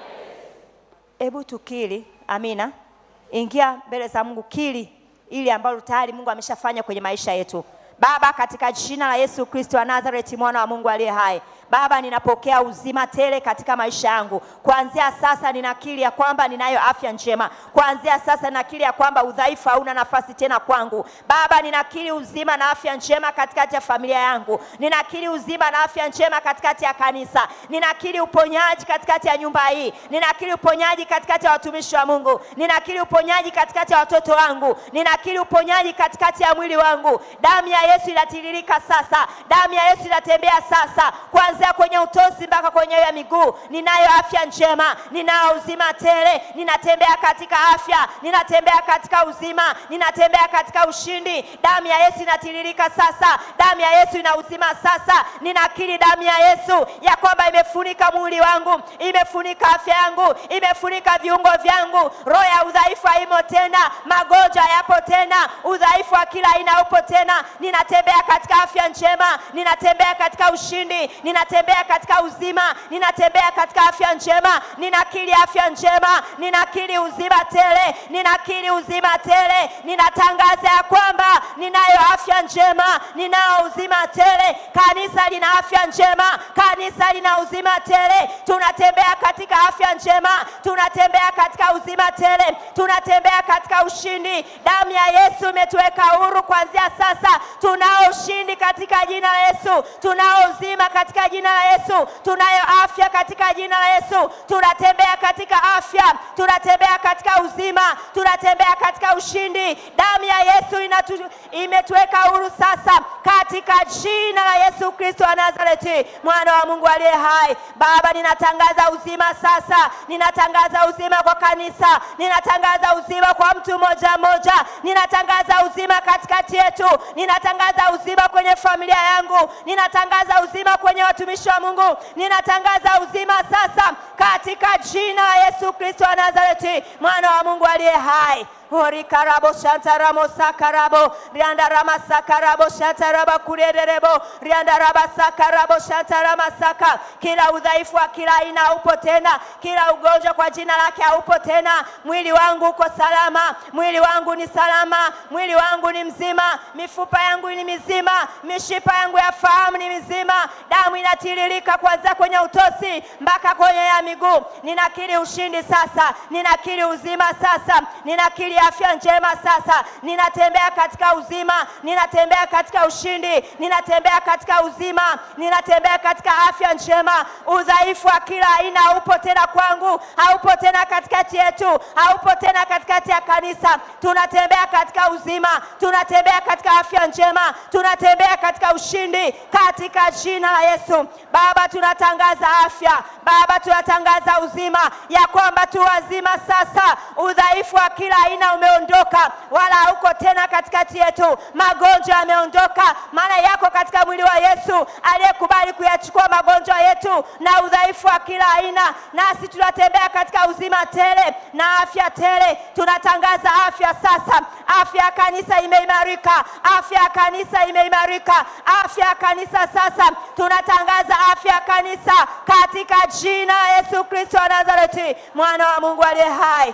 Speaker 1: Hebu tukiri, amina. Ingia mbele za Mungu, kiri ili ambalo tayari Mungu ameshafanya kwenye maisha yetu. Baba, katika jina la Yesu Kristo wa Nazareti, mwana wa Mungu aliye hai, Baba, ninapokea uzima tele katika maisha yangu. Kuanzia sasa ninakiri ya kwamba ninayo afya njema. Kuanzia sasa ninakiri ya kwamba udhaifu hauna nafasi tena kwangu. Baba, ninakiri uzima na afya njema katikati ya familia yangu. Ninakiri uzima na afya njema katikati ya kanisa. Ninakiri uponyaji katikati ya nyumba hii. Ninakiri uponyaji katikati ya watumishi wa Mungu. Ninakiri uponyaji katikati ya watoto wangu. Ninakiri uponyaji katikati ya mwili wangu. Damu ya Yesu inatiririka sasa. Damu ya Yesu inatembea sasa. Kuanzia kwenye utosi mpaka kwenye ya miguu. Ninayo afya njema. Ninao uzima tele. Ninatembea katika afya. Ninatembea katika uzima. Ninatembea katika ushindi. Damu ya Yesu inatiririka sasa. Damu ya Yesu ina uzima sasa. Ninakiri damu ya Yesu ya kwamba imefunika mwili wangu, imefunika afya yangu, imefunika viungo vyangu. Roho ya udhaifu haimo tena, magonjwa yapo tena, udhaifu wa kila aina upo tena. Ninatembea katika afya njema, ninatembea katika ushindi, ninatembea katika uzima, ninatembea katika afya njema. Ninakiri afya njema, ninakiri uzima tele, ninakiri uzima tele. Ninatangaza ya kwamba ninayo afya njema, ninao uzima tele. Kanisa lina afya njema, kanisa lina uzima tele. Tunatembea katika afya njema, tunatembea katika uzima tele, tunatembea katika ushindi. Damu ya Yesu imetuweka huru kuanzia sasa. Tunao ushindi katika jina la Yesu, tunao uzima katika jina la Yesu, tunayo afya katika jina la Yesu. Tunatembea katika afya, tunatembea katika uzima, tunatembea katika ushindi. Damu ya Yesu inatu, imetuweka huru sasa katika jina la Yesu Kristo wa Nazareti, mwana wa Mungu aliye hai. Baba, ninatangaza uzima sasa, ninatangaza uzima kwa kanisa, ninatangaza uzima kwa mtu mmoja mmoja, ninatangaza uzima katikati yetu, ninatangaza uzima kwenye familia yangu, ninatangaza uzima kwenye watumishi wa Mungu, ninatangaza uzima sasa katika jina la Yesu Kristo wa Nazareti, mwana wa Mungu aliye hai. Orikarabo shantaramo sakarabo riandarama sakarabo shantaraba kurererebo riandaraba sakarabo shantarama saka. Kila udhaifu wa kila aina haupo tena, kila ugonjwa kwa jina lake haupo tena. Mwili wangu uko salama, mwili wangu ni salama, mwili wangu ni mzima, mifupa yangu ni mizima, mishipa yangu ya fahamu ni mizima. Damu inatiririka kuanzia kwenye utosi mpaka kwenye ya miguu. Ninakiri ushindi sasa, ninakiri uzima sasa, ninakiri afya njema sasa. Ninatembea katika uzima, ninatembea katika ushindi, ninatembea katika uzima, ninatembea katika afya njema. Udhaifu wa kila aina haupo tena kwangu, haupo tena katikati yetu, haupo tena katikati ya kanisa. Tunatembea katika uzima, tunatembea katika afya njema, tunatembea katika ushindi katika jina la Yesu. Baba, tunatangaza afya, Baba, tunatangaza uzima, ya kwamba tu wazima sasa. Udhaifu wa kila aina umeondoka, wala hauko tena katikati yetu. Magonjwa yameondoka, maana yako katika mwili wa Yesu aliyekubali kuyachukua magonjwa yetu na udhaifu wa kila aina, nasi tunatembea katika uzima tele na afya tele. Tunatangaza afya sasa. Afya ya kanisa imeimarika, afya ya kanisa imeimarika, afya ya kanisa sasa. Tunatangaza afya ya kanisa katika jina la Yesu Kristo wa Nazareti, mwana wa Mungu aliye hai.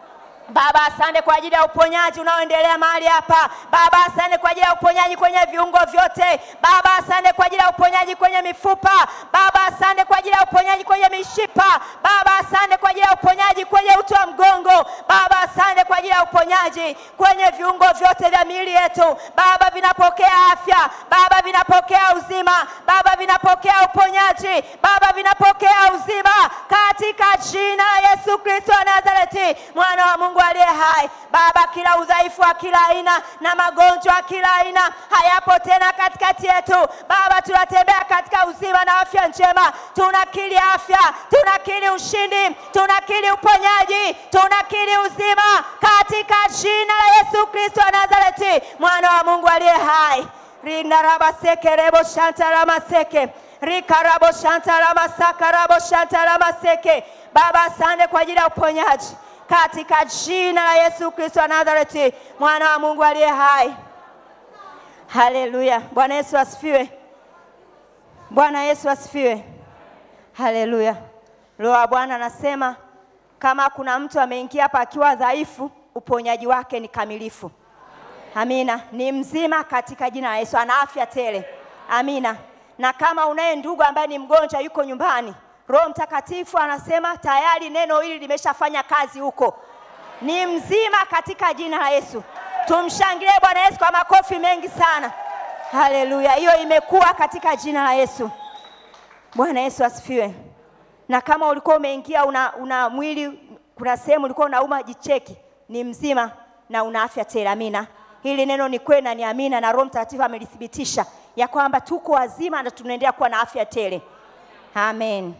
Speaker 1: Baba, asante kwa ajili ya uponyaji unaoendelea mahali hapa. Baba, asante kwa ajili ya uponyaji kwenye viungo vyote. Baba, asante kwa ajili ya uponyaji kwenye mifupa. Baba, asante kwa ajili ya uponyaji kwenye mishipa. Baba, asante kwa ajili ya uponyaji kwenye uti wa mgongo. Baba, asante asante kwa ajili ya uponyaji kwenye viungo vyote vya miili yetu. Baba, vinapokea afya, Baba, vinapokea uzima, Baba, vinapokea uponyaji, Baba, vinapokea uzima katika jina la Yesu Kristo wa Nazareti, mwana wa Mungu aliye hai. Baba, kila udhaifu wa kila aina na magonjwa ya kila aina hayapo tena katikati yetu. Baba, tunatembea katika uzima na afya njema, tunakiri afya, tunakiri ushindi, tunakiri uponyaji, tunakiri uzima katika jina la Yesu Kristo wa Nazareti, mwana wa Mungu aliye hai. rinarabaseke rebo shantaramaseke rikarabo shantaramasaka rabo shantaramaseke. Baba, asante kwa ajili ya uponyaji katika jina la Yesu Kristo wa Nazareti, mwana wa Mungu aliye hai. Haleluya! Bwana Yesu asifiwe. Bwana Yesu asifiwe. Haleluya. Roho wa Bwana anasema kama kuna mtu ameingia hapa akiwa dhaifu, uponyaji wake ni kamilifu. Amina, ni mzima katika jina la Yesu, ana afya tele. Amina. Na kama unaye ndugu ambaye ni mgonjwa yuko nyumbani, Roho Mtakatifu anasema tayari neno hili limeshafanya kazi huko, ni mzima katika jina la Yesu. Tumshangilie Bwana Yesu kwa makofi mengi sana. Haleluya, hiyo imekuwa katika jina la Yesu. Bwana Yesu asifiwe. Na kama ulikuwa umeingia una, una mwili, kuna sehemu ulikuwa unauma, jicheki, ni mzima na una afya tele. Amina. Hili neno ni kweli na ni amina, na Roho Mtakatifu amelithibitisha ya kwamba tuko wazima na tunaendelea kuwa na afya tele. Amen.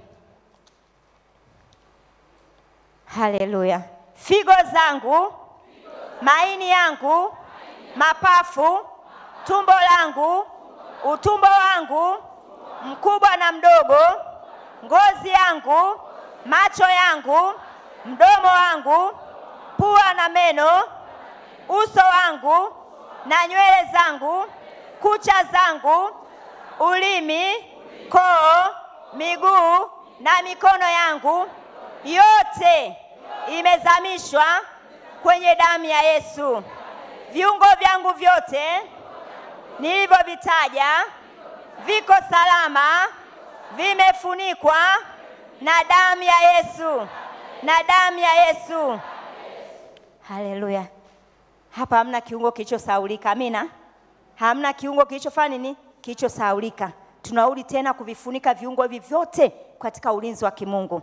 Speaker 1: Haleluya. Figo zangu, maini yangu, mapafu, tumbo langu, utumbo wangu, mkubwa na mdogo, ngozi yangu, macho yangu, mdomo wangu, pua na meno, uso wangu na nywele zangu, kucha zangu, ulimi, koo, miguu na mikono yangu yote imezamishwa kwenye damu ya Yesu. Viungo vyangu vyote nilivyovitaja viko salama, vimefunikwa na damu ya Yesu, na damu ya Yesu. Haleluya! Hapa hamna kiungo kilichosaulika. Amina, hamna kiungo kilichofanya nini, kilichosaulika. Tunarudi tena kuvifunika viungo hivi vyote katika ulinzi wa kimungu.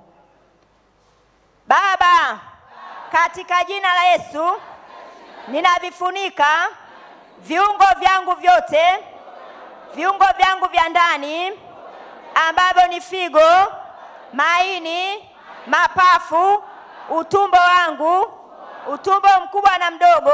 Speaker 1: Baba, katika jina la Yesu ninavifunika viungo vyangu vyote, viungo vyangu vya ndani ambavyo ni figo, maini, mapafu, utumbo wangu, utumbo mkubwa na mdogo,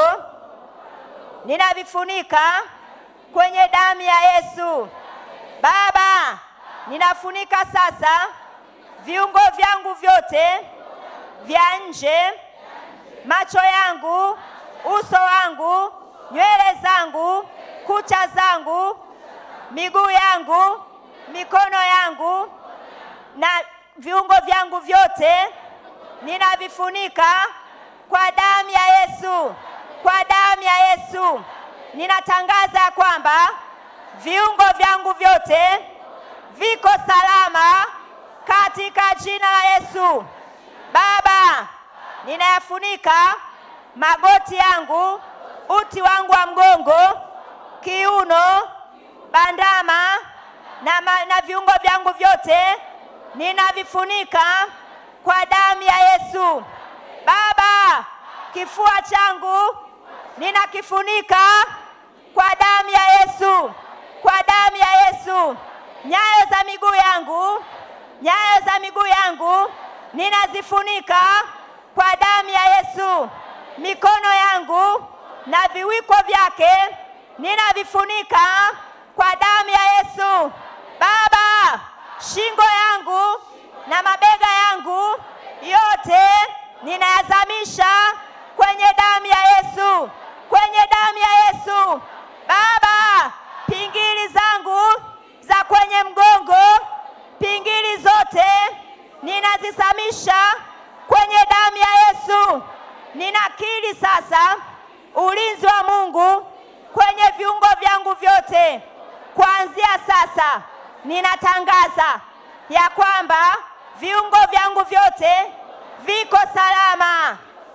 Speaker 1: ninavifunika kwenye damu ya Yesu. Baba, ninafunika sasa viungo vyangu vyote vya nje, macho yangu, uso wangu, nywele zangu, kucha zangu, miguu yangu, mikono yangu na viungo vyangu vyote ninavifunika kwa damu ya Yesu, kwa damu ya Yesu. Ninatangaza ya kwamba viungo vyangu vyote viko salama katika jina la Yesu. Baba, ninayafunika magoti yangu, uti wangu wa mgongo, kiuno, bandama na, ma, na viungo vyangu vyote ninavifunika kwa damu ya Yesu. Baba, kifua changu ninakifunika kwa damu ya Yesu, kwa damu ya Yesu. Nyayo za miguu yangu, nyayo za miguu yangu ninazifunika kwa damu ya Yesu. Mikono yangu na viwiko vyake ninavifunika kwa damu ya Yesu. Baba, shingo yangu na mabega yangu yote ninayazamisha kwenye damu ya Yesu, kwenye damu ya Yesu. Baba, pingili zangu za kwenye mgongo, pingili zote ninazisamisha kwenye damu ya Yesu. Ninakiri sasa ulinzi wa Mungu kwenye viungo vyangu vyote. Kuanzia sasa, ninatangaza ya kwamba viungo vyangu vyote viko salama,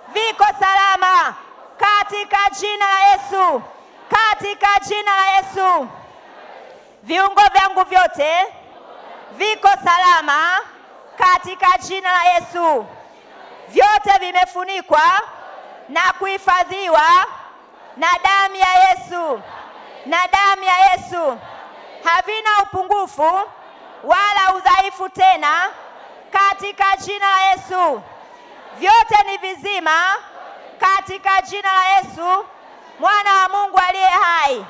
Speaker 1: viko salama katika jina la Yesu, katika jina la Yesu. Viungo vyangu vyote viko salama katika jina la Yesu. Vyote vimefunikwa na kuhifadhiwa na damu ya Yesu, na damu ya Yesu. Havina upungufu wala udhaifu tena katika jina la Yesu. Vyote ni vizima katika jina la Yesu, mwana wa Mungu aliye hai.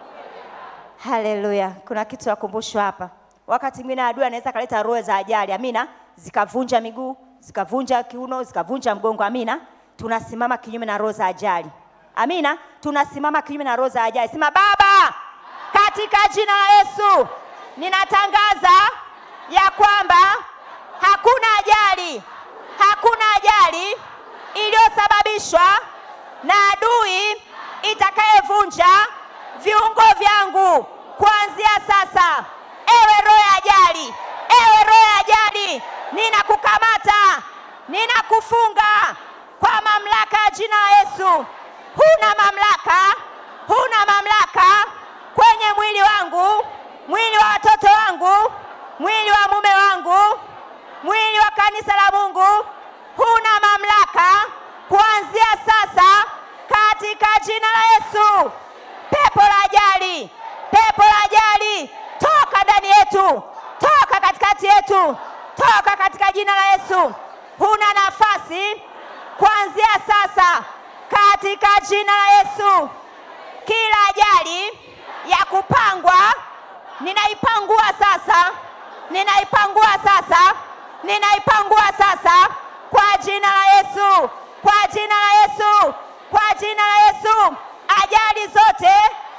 Speaker 1: Haleluya! Kuna kitu ya kumbusho hapa. Wakati mwingine adui anaweza kaleta roho za ajali, amina, zikavunja miguu, zikavunja kiuno, zikavunja mgongo, amina. Tunasimama kinyume na roho za ajali, amina. Tunasimama kinyume na roho za ajali. Sema Baba, katika jina la Yesu ninatangaza ya kwamba hakuna ajali, hakuna ajali iliyosababishwa na adui itakayevunja viungo vyangu kuanzia sasa. Ewe roho ya ajali, ewe roho ya ajali, ninakukamata, ninakufunga kwa mamlaka ya jina la Yesu. Huna mamlaka, huna mamlaka kwenye mwili wangu, mwili wa watoto wangu, mwili wa mume wangu, mwili wa kanisa la Mungu. Huna mamlaka kuanzia sasa katika jina la Yesu. Pepo la ajali, pepo la ajali, toka ndani yetu, toka katikati yetu, toka katika jina la Yesu. Huna nafasi kuanzia sasa katika jina la Yesu. Kila ajali ya kupangwa ninaipangua sasa, ninaipangua sasa, ninaipangua sasa kwa jina la Yesu, kwa jina la Yesu, kwa jina la Yesu. Ajali zote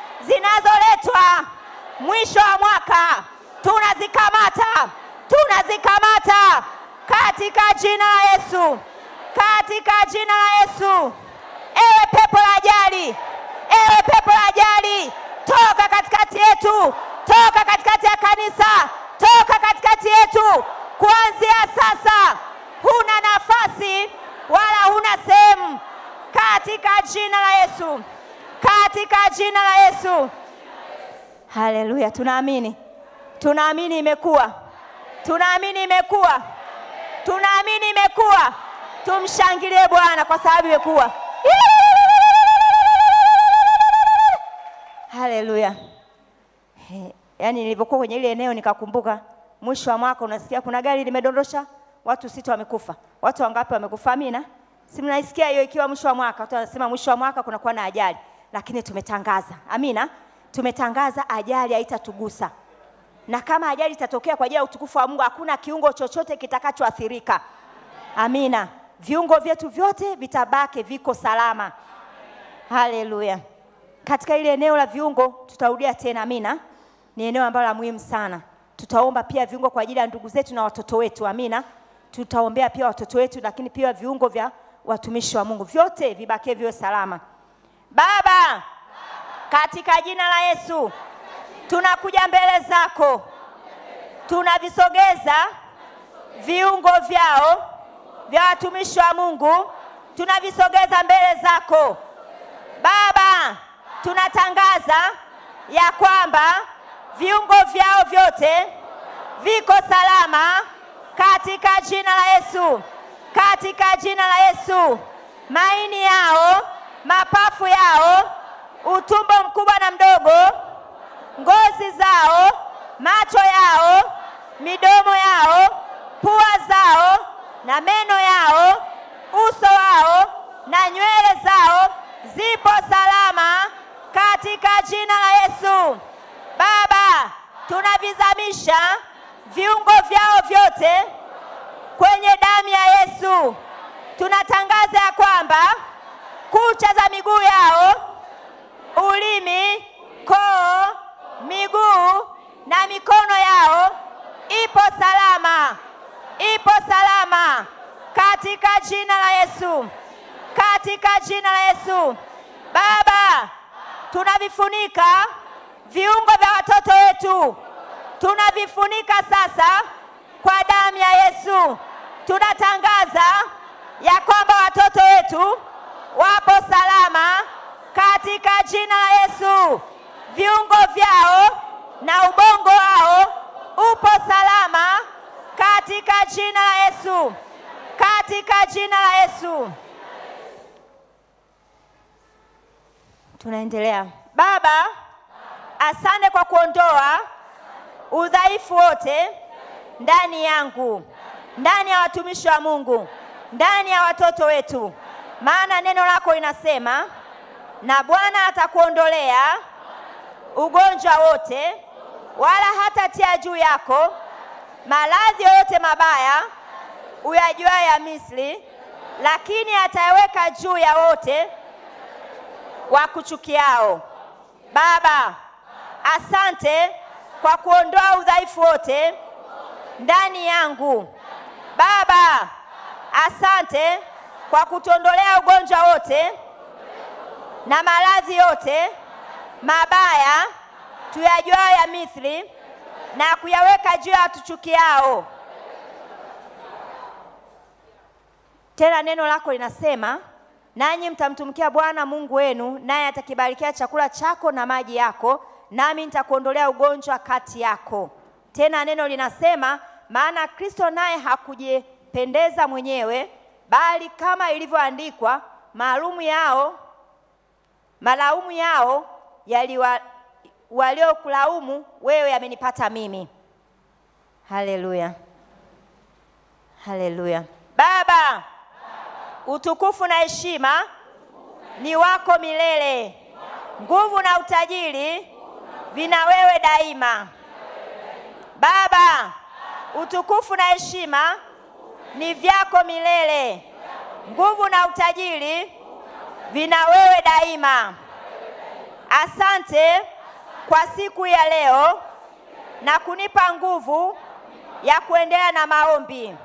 Speaker 1: zinazoletwa mwisho wa mwaka tunazikamata, tunazikamata katika jina la Yesu, katika jina la Yesu. Ewe pepo la ajali, ewe pepo la ajali, toka katikati yetu, toka katikati ya kanisa, toka katikati yetu kuanzia sasa. Huna nafasi wala huna sehemu katika jina la Yesu, katika jina la Yesu. Haleluya, tunaamini, tunaamini imekuwa, tunaamini imekuwa, tunaamini imekuwa. Tumshangilie Bwana kwa sababu imekuwa. Haleluya. Yaani nilivyokuwa kwenye ile eneo nikakumbuka mwisho wa mwaka unasikia kuna gari limedondosha watu sita wamekufa. Watu wangapi wamekufa? Amina. Si mnaisikia hiyo ikiwa mwisho wa mwaka, watu wanasema mwisho wa mwaka kunakuwa na ajali. Lakini tumetangaza. Amina. Tumetangaza ajali haitatugusa. Na kama ajali itatokea kwa ajili ya utukufu wa Mungu, hakuna kiungo chochote kitakachoathirika. Amina. Viungo vyetu vyote vitabaki viko salama. Haleluya. Katika ile eneo la viungo tutarudia tena, amina. Ni eneo ambalo la muhimu sana. Tutaomba pia viungo kwa ajili ya ndugu zetu na watoto wetu, amina. Tutaombea pia watoto wetu, lakini pia viungo vya watumishi wa Mungu vyote vibakie viwe salama. Baba, katika jina la Yesu tunakuja mbele zako, tunavisogeza viungo vyao vya watumishi wa Mungu, tunavisogeza mbele zako Baba. Tunatangaza ya kwamba viungo vyao vyote viko salama katika jina la Yesu, katika jina la Yesu. Maini yao, mapafu yao, utumbo mkubwa na mdogo, ngozi zao, macho yao, midomo yao, pua zao na meno yao, uso wao na nywele zao zipo salama katika jina la Yesu. Baba, tunavizamisha viungo vyao vyote kwenye damu ya Yesu. Tunatangaza ya kwamba kucha za miguu yao, ulimi, koo, miguu na mikono yao ipo salama, ipo salama katika jina la Yesu, katika jina la Yesu. Baba, tunavifunika viungo vya watoto wetu, tunavifunika sasa kwa damu ya Yesu. Tunatangaza ya kwamba watoto wetu wapo salama katika jina la Yesu. Viungo vyao na ubongo wao upo salama katika jina la Yesu, katika jina la Yesu. Tunaendelea. Baba, asante kwa kuondoa udhaifu wote ndani yangu, ndani ya watumishi wa Mungu, ndani ya watoto wetu, maana neno lako linasema, na Bwana atakuondolea ugonjwa wote, wala hatatia juu yako maradhi yoyote mabaya uyajuayo ya Misri, lakini atayaweka juu ya wote wakuchukiao. Baba, asante kwa kuondoa udhaifu wote ndani yangu. Baba, asante kwa kutuondolea ugonjwa wote na maradhi yote mabaya tuyajuayo ya Misri na kuyaweka juu ya watuchukiao. Tena neno lako linasema, nanyi mtamtumikia Bwana Mungu wenu, naye atakibarikia chakula chako na maji yako, nami nitakuondolea ugonjwa kati yako. Tena neno linasema, maana Kristo naye hakujipendeza mwenyewe, bali kama ilivyoandikwa, maalumu yao malaumu yao yaliwa waliokulaumu wewe yamenipata mimi. Haleluya, haleluya. Baba, utukufu na heshima ni wako milele, nguvu na utajiri vina wewe daima. Baba, utukufu na heshima ni vyako milele, nguvu na utajiri vina wewe daima. Asante kwa siku ya leo na kunipa nguvu ya kuendelea na maombi.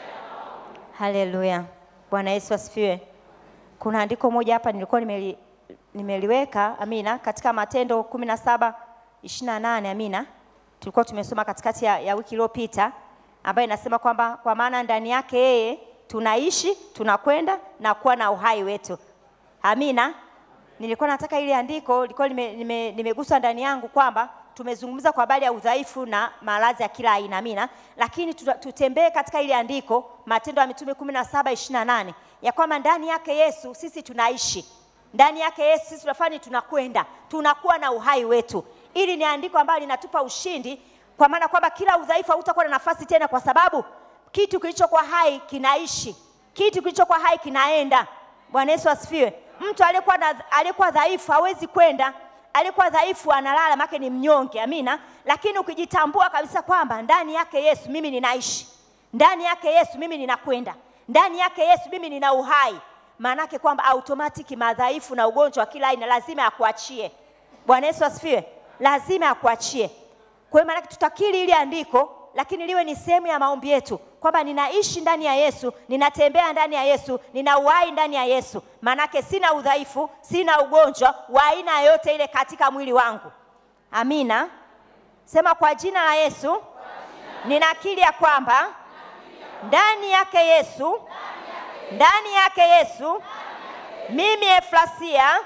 Speaker 1: Haleluya, Bwana Yesu asifiwe. Kuna andiko moja hapa nilikuwa nimeli, nimeliweka amina, katika Matendo kumi na saba ishirini na nane amina, tulikuwa tumesoma katikati ya, ya wiki iliyopita ambayo inasema kwamba kwa maana ndani yake yeye tunaishi tunakwenda na kuwa na uhai wetu. Amina. Nilikuwa nataka ile andiko lilikuwa limeguswa lime, lime ndani yangu kwamba tumezungumza kwa habari ya udhaifu na maradhi ya kila aina amina, lakini tutembee katika ile andiko Matendo ya Mitume kumi na saba ishirini na nane ya kwamba ndani yake Yesu sisi tunaishi, ndani yake Yesu sisi tunafanya tunakwenda, tunakuwa na uhai wetu. Ili ni andiko ambalo linatupa ushindi, kwa maana kwamba kila udhaifu hautakuwa na nafasi tena, kwa sababu kitu kilichokuwa hai kinaishi, kitu kilichokuwa hai kinaenda. Bwana Yesu asifiwe. Mtu aliyekuwa aliyekuwa dhaifu hawezi kwenda, aliyekuwa dhaifu analala, maana ni mnyonge. Amina. Lakini ukijitambua kabisa kwamba ndani yake Yesu mimi ninaishi, ndani yake Yesu mimi ninakwenda, ndani yake Yesu mimi nina uhai, maanake kwamba automatic madhaifu na ugonjwa wa kila aina lazima akuachie. Bwana Yesu asifiwe, lazima akuachie. Kwa hiyo maanake tutakiri ili andiko lakini liwe ni sehemu ya maombi yetu kwamba ninaishi ndani ya Yesu, ninatembea ndani ya Yesu, nina uhai ndani ya Yesu. Maanake sina udhaifu, sina ugonjwa wa aina yoyote ile katika mwili wangu. Amina. Sema kwa jina la Yesu, ninakiri ya kwamba ndani yake Yesu, ndani yake Yesu, mimi Efrasia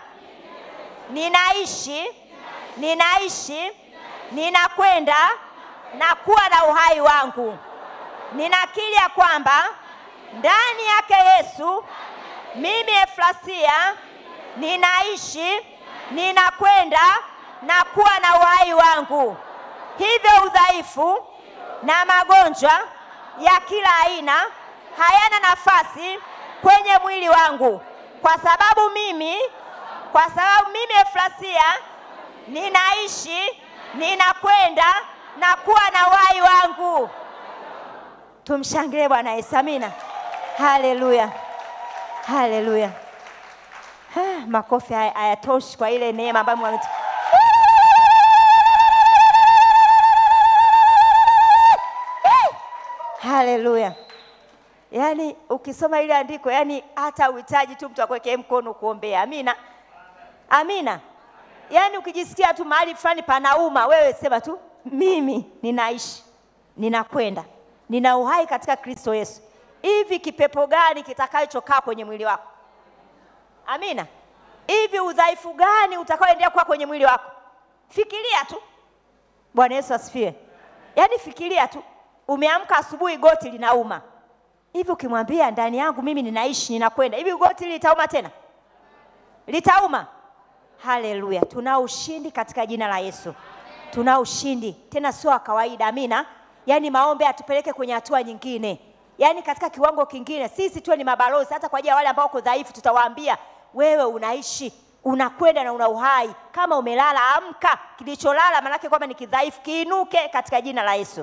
Speaker 1: ninaishi, ninaishi, ninakwenda na kuwa na uhai wangu. Ninakiri ya kwamba ndani yake Yesu mimi Efrasia ninaishi, ninakwenda na kuwa na uhai wangu. Hivyo udhaifu na magonjwa ya kila aina hayana nafasi kwenye mwili wangu, kwa sababu mimi kwa sababu mimi Efrasia ninaishi, ninakwenda na kuwa na uhai wangu. Tumshangilie Bwana Yesu. Amina, haleluya, haleluya. Makofi hayatoshi kwa ile neema ambayo Mungu haleluya. Yaani ukisoma ile andiko, yaani hata uhitaji tu mtu akuwekee mkono kuombea. Amina, amina. Yaani ukijisikia tu mahali fulani panauma, wewe sema tu mimi ninaishi, ninakwenda, nina uhai katika Kristo Yesu. hivi kipepo gani kitakachokaa kwenye mwili wako? Amina. Hivi udhaifu gani utakaoendelea kuwa kwenye mwili wako? Fikiria tu. Bwana Yesu asifiwe. Yaani fikiria tu, umeamka asubuhi, goti linauma hivi, ukimwambia ndani yangu mimi ninaishi, ninakwenda hivi, goti hili litauma tena? Litauma? Haleluya! Tunao ushindi katika jina la Yesu, tunao ushindi tena, sio wa kawaida. Amina. Yaani maombi atupeleke kwenye hatua nyingine, yaani katika kiwango kingine. Sisi tuwe ni mabalozi, hata kwa ajili ya wale ambao wako dhaifu, tutawaambia wewe unaishi unakwenda na una uhai. Kama umelala, amka. Kilicholala maanake kwamba ni kidhaifu, kiinuke katika jina la Yesu.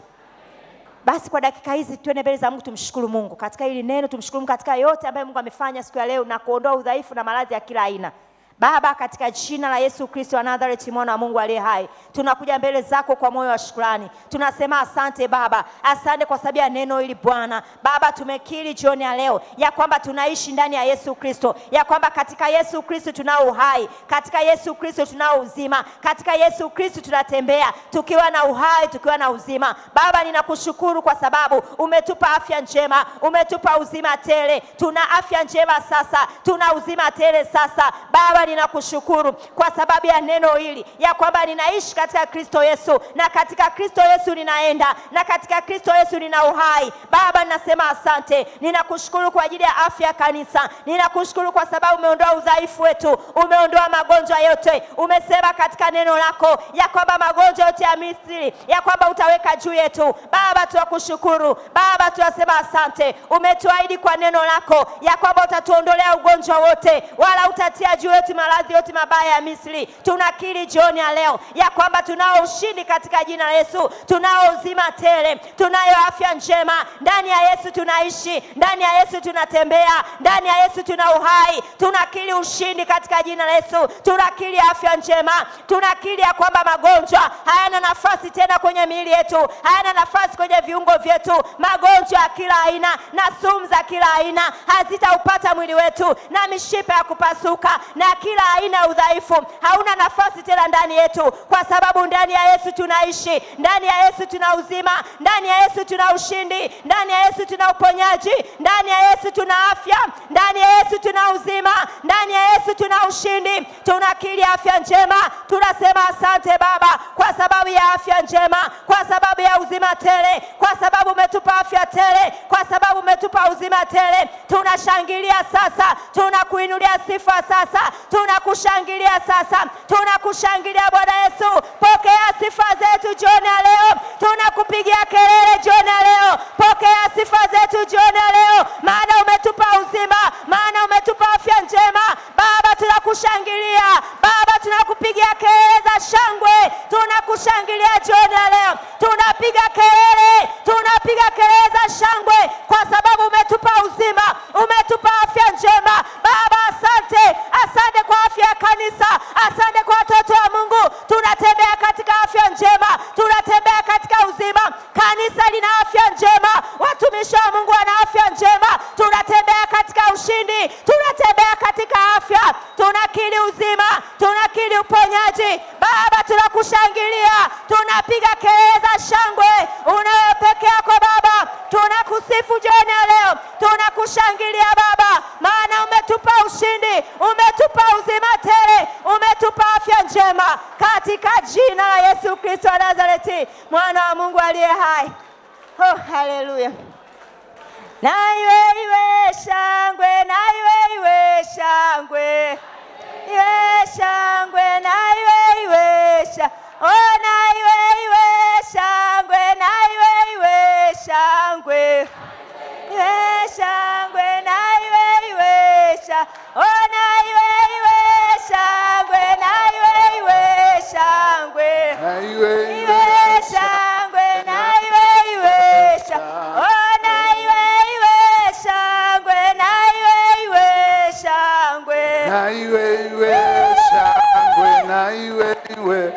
Speaker 1: Basi kwa dakika hizi tuende mbele za Mungu, tumshukuru Mungu katika hili neno, tumshukuru Mungu katika yote ambayo Mungu amefanya siku ya leo na kuondoa udhaifu na maradhi ya kila aina. Baba, katika jina la Yesu Kristo wa Nazareti, mwana wa Mungu aliye hai, tunakuja mbele zako kwa moyo wa shukrani. Tunasema asante Baba, asante kwa sababu ya neno hili Bwana. Baba, tumekiri jioni ya leo ya kwamba tunaishi ndani ya Yesu Kristo, ya kwamba katika Yesu Kristo tunao uhai, katika Yesu Kristo tunao uzima, katika Yesu Kristo tunatembea tukiwa na uhai, tukiwa na uzima. Baba, ninakushukuru kwa sababu umetupa afya njema, umetupa uzima tele. Tuna afya njema sasa, tuna uzima tele sasa. Baba, ninakushukuru kwa sababu ya neno hili ya kwamba ninaishi katika Kristo Yesu, na katika Kristo Yesu ninaenda, na katika Kristo Yesu nina uhai. Baba, ninasema asante, ninakushukuru kwa ajili ya afya ya kanisa. Ninakushukuru kwa sababu umeondoa udhaifu wetu, umeondoa magonjwa yote. Umesema katika neno lako ya kwamba magonjwa yote ya Misri ya kwamba utaweka juu yetu. Baba, tunakushukuru Baba, tunasema asante. Umetuahidi kwa neno lako ya kwamba utatuondolea ugonjwa wote, wala utatia juu yetu maradhi yote mabaya ya Misri. Tunakiri jioni ya leo ya kwamba tunao ushindi katika jina la Yesu, tunao uzima tele, tunayo afya njema. Ndani ya Yesu tunaishi, ndani ya Yesu tunatembea, ndani ya Yesu tuna uhai. Tunakiri ushindi katika jina la Yesu, tunakiri afya njema, tunakiri ya kwamba magonjwa hayana nafasi tena kwenye miili yetu, hayana nafasi kwenye viungo vyetu. Magonjwa ya kila aina na sumu za kila aina hazitaupata mwili wetu, na mishipa ya kupasuka na kila aina ya udhaifu hauna nafasi tena ndani yetu, kwa sababu ndani ya Yesu tunaishi, ndani ya Yesu tuna uzima, ndani ya Yesu tuna ushindi, ndani ya Yesu tuna uponyaji, ndani ya Yesu tuna afya, ndani ya Yesu tuna uzima, ndani ya Yesu tuna ushindi. Tunakiri afya njema, tunasema asante Baba kwa sababu ya afya njema, kwa sababu ya uzima tele, kwa sababu umetupa afya tele, kwa sababu umetupa uzima tele. Tunashangilia sasa, tunakuinulia sifa sasa, tunakushangilia sasa, tunakushangilia Bwana Yesu. Pokea sifa zetu jioni ya leo, tunakupigia kelele jioni ya leo. Pokea sifa zetu jioni ya leo, maana umetupa uzima, maana umetupa afya njema. Baba, tunakushangilia Baba, tunakupigia kelele za shangwe, tunakushangilia jioni ya leo, tunapiga kelele, tunapiga kelele za shangwe kwa sababu umetupa uzima, umetupa afya njema. Baba, asante, asante kwa afya ya kanisa, asante kwa watoto wa Mungu. Tunatembea katika afya njema, tunatembea katika uzima. Kanisa lina afya njema, watumishi wa Mungu wana afya njema. Tunatembea katika ushindi, tunatembea katika afya, tunakiri uzima, tunakiri uponyaji. Baba, tunakushangilia, tunapiga kelele za shangwe, unawe peke yako Baba. Tunakusifu jioni ya leo, tunakushangilia Baba, maana umetupa ushindi, umetupa uzima tele, umetupa afya njema, katika jina la Yesu Kristo wa Nazareti, mwana wa Mungu aliye hai. Oh, haleluya! Na iwe iwe shangwe, na iwe iwe shangwe, iwe shangwe, na iwe iwe sha oh, na iwe iwe shangwe, na iwe iwe shangwe, iwe shangwe, na iwe iwe sha oh, na iwe iwe shangwe, na iwe iwe shangwe
Speaker 2: Na iwe
Speaker 1: iwe shangwe na iwe iwe sha oh na iwe iwe shangwe na iwe iwe shangwe
Speaker 2: na iwe iwe shangwe na iwe iwe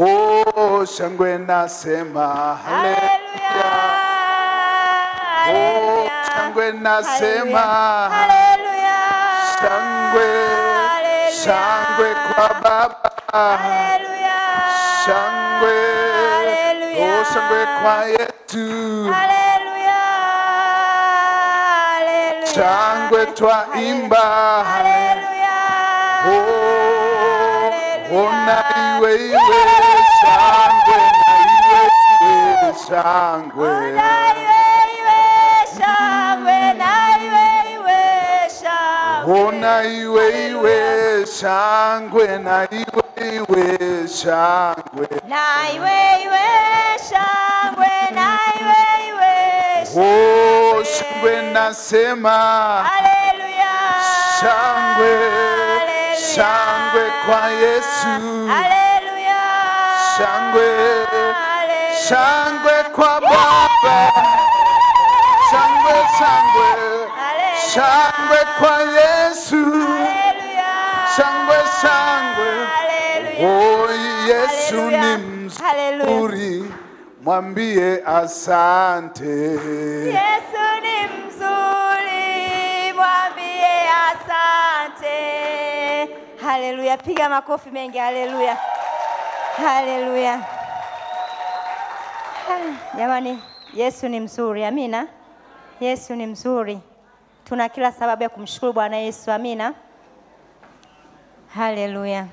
Speaker 2: oh shangwe nasema
Speaker 1: haleluya
Speaker 2: oh shangwe nasema
Speaker 1: haleluya
Speaker 2: shangwe shangwe kwa baba
Speaker 1: haleluya
Speaker 2: shangwe
Speaker 1: Haleluya.
Speaker 2: oh shangwe kwa yetu
Speaker 1: haleluya
Speaker 2: shangwe twaimba
Speaker 1: Haleluya.
Speaker 2: Oh, ona
Speaker 1: Haleluya.
Speaker 2: iwe iwe shangwe na iwe iwe shangwe
Speaker 1: Na iwe iwe shangwe, na iwe iwe shangwe.
Speaker 2: ona iwe iwe shangwe na iwe iwe shangwe
Speaker 1: Na iwe iwe shangwe, na iwe iwe
Speaker 2: oh shangwe nasema
Speaker 1: Haleluya.
Speaker 2: shangwe
Speaker 1: Haleluya.
Speaker 2: shangwe kwa Yesu
Speaker 1: Haleluya.
Speaker 2: shangwe
Speaker 1: Haleluya.
Speaker 2: shangwe kwa Baba shangwe shangwe
Speaker 1: Haleluya.
Speaker 2: shangwe kwa Yesu
Speaker 1: Haleluya.
Speaker 2: shangwe shangwe
Speaker 1: Haleluya.
Speaker 2: oh Yesu
Speaker 1: Haleluya.
Speaker 2: ni
Speaker 1: Haleluya.
Speaker 2: mzuri mwambie asante
Speaker 1: Yesu ni mzuri, mwambie asante. Haleluya, piga makofi mengi. Haleluya, haleluya. Ah, Jamani, Yesu ni mzuri. Amina. Yesu ni mzuri, tuna kila sababu ya kumshukuru Bwana Yesu. Amina, haleluya.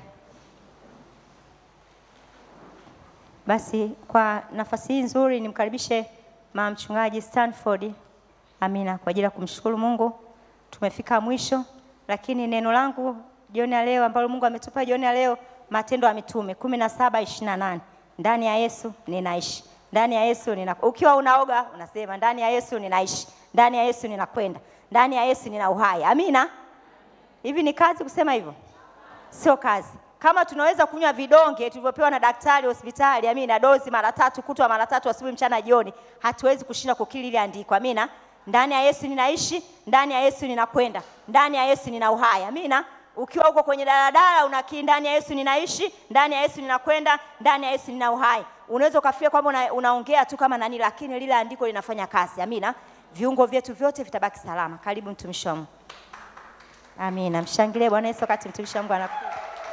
Speaker 1: Basi kwa nafasi hii nzuri nimkaribishe mama mchungaji Stanford. Amina, kwa ajili ya kumshukuru Mungu. Tumefika mwisho, lakini neno langu jioni ya leo ambalo Mungu ametupa jioni ya leo, Matendo ya Mitume kumi na saba ishirini na nane ndani ya Yesu ninaishi, ndani ya Yesu nina... ukiwa unaoga unasema ndani ya Yesu ninaishi, ndani ya Yesu ninakwenda, ndani ya Yesu nina uhai. Amina. Hivi ni kazi kusema hivyo? Sio kazi. Kama tunaweza kunywa vidonge tulivyopewa na daktari hospitali, amina, dozi mara tatu kutwa mara tatu, asubuhi, mchana, jioni, hatuwezi kushinda kukili ile andiko. Amina. Ndani ya Yesu ninaishi, ndani ya Yesu ninakwenda, ndani ya Yesu nina uhai. Amina. Ukiwa uko kwenye daladala unakii, ndani ya Yesu ninaishi, ndani ya Yesu ninakwenda, ndani ya Yesu nina uhai. Unaweza ukafikia kwamba una, unaongea tu kama nani, lakini lile andiko linafanya kazi. Amina. Viungo vyetu vyote vitabaki salama. Karibu mtumishi wa Mungu. Amina. Mshangilie Bwana Yesu wakati mtumishi wa Mungu anakuja.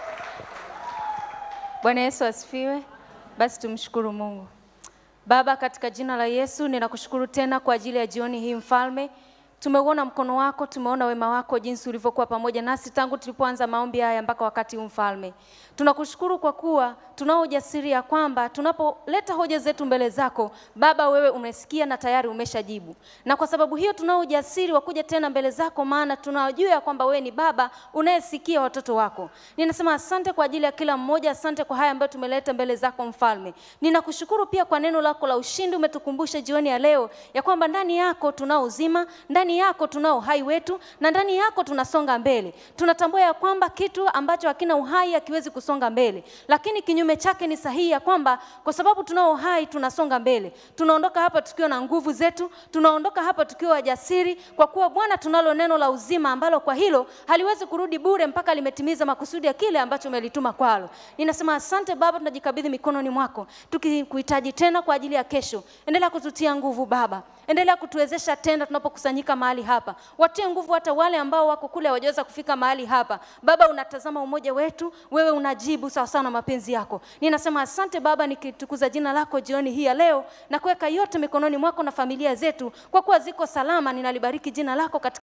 Speaker 3: Bwana Yesu asifiwe. Basi tumshukuru Mungu. Baba, katika jina la Yesu ninakushukuru tena kwa ajili ya jioni hii mfalme. Tumeuona mkono wako, tumeona wema wako jinsi ulivyokuwa pamoja nasi tangu tulipoanza maombi haya mpaka wakati huu mfalme. Tunakushukuru kwa kuwa tunao ujasiri ya kwamba tunapoleta hoja zetu mbele zako Baba, wewe umesikia na tayari umeshajibu, na kwa sababu hiyo tunao ujasiri wa kuja tena mbele zako, maana tunajua ya kwamba wewe ni Baba unayesikia watoto wako. Ninasema asante kwa ajili ya kila mmoja, asante kwa haya ambayo tumeleta mbele zako mfalme. Ninakushukuru pia kwa neno lako la ushindi, umetukumbusha jioni ya leo ya kwamba ndani yako tunao uzima, ndani yako tunao uhai wetu, na ndani yako tunasonga mbele. Tunatambua ya kwamba kitu ambacho hakina uhai hakiwezi kusonga mbele, lakini kinyume chake ni sahihi ya kwamba kwa sababu tunao uhai tunasonga mbele. Tunaondoka hapa tukiwa na nguvu zetu, tunaondoka hapa tukiwa wajasiri, kwa kuwa Bwana tunalo neno la uzima ambalo kwa hilo haliwezi kurudi bure mpaka limetimiza makusudi ya kile ambacho umelituma kwalo. Ninasema asante Baba, tunajikabidhi mikononi mwako tukikuhitaji tena kwa ajili ya kesho. Endelea kututia nguvu Baba, endelea kutuwezesha tena tunapokusanyika mahali hapa. Watie nguvu hata wale ambao wako kule hawajaweza kufika mahali hapa. Baba, unatazama umoja wetu, wewe unajibu sawa sawa na mapenzi yako. Ninasema asante Baba, nikitukuza jina lako jioni hii ya leo na kuweka yote mikononi mwako na familia zetu, kwa kuwa ziko salama. Ninalibariki jina lako katika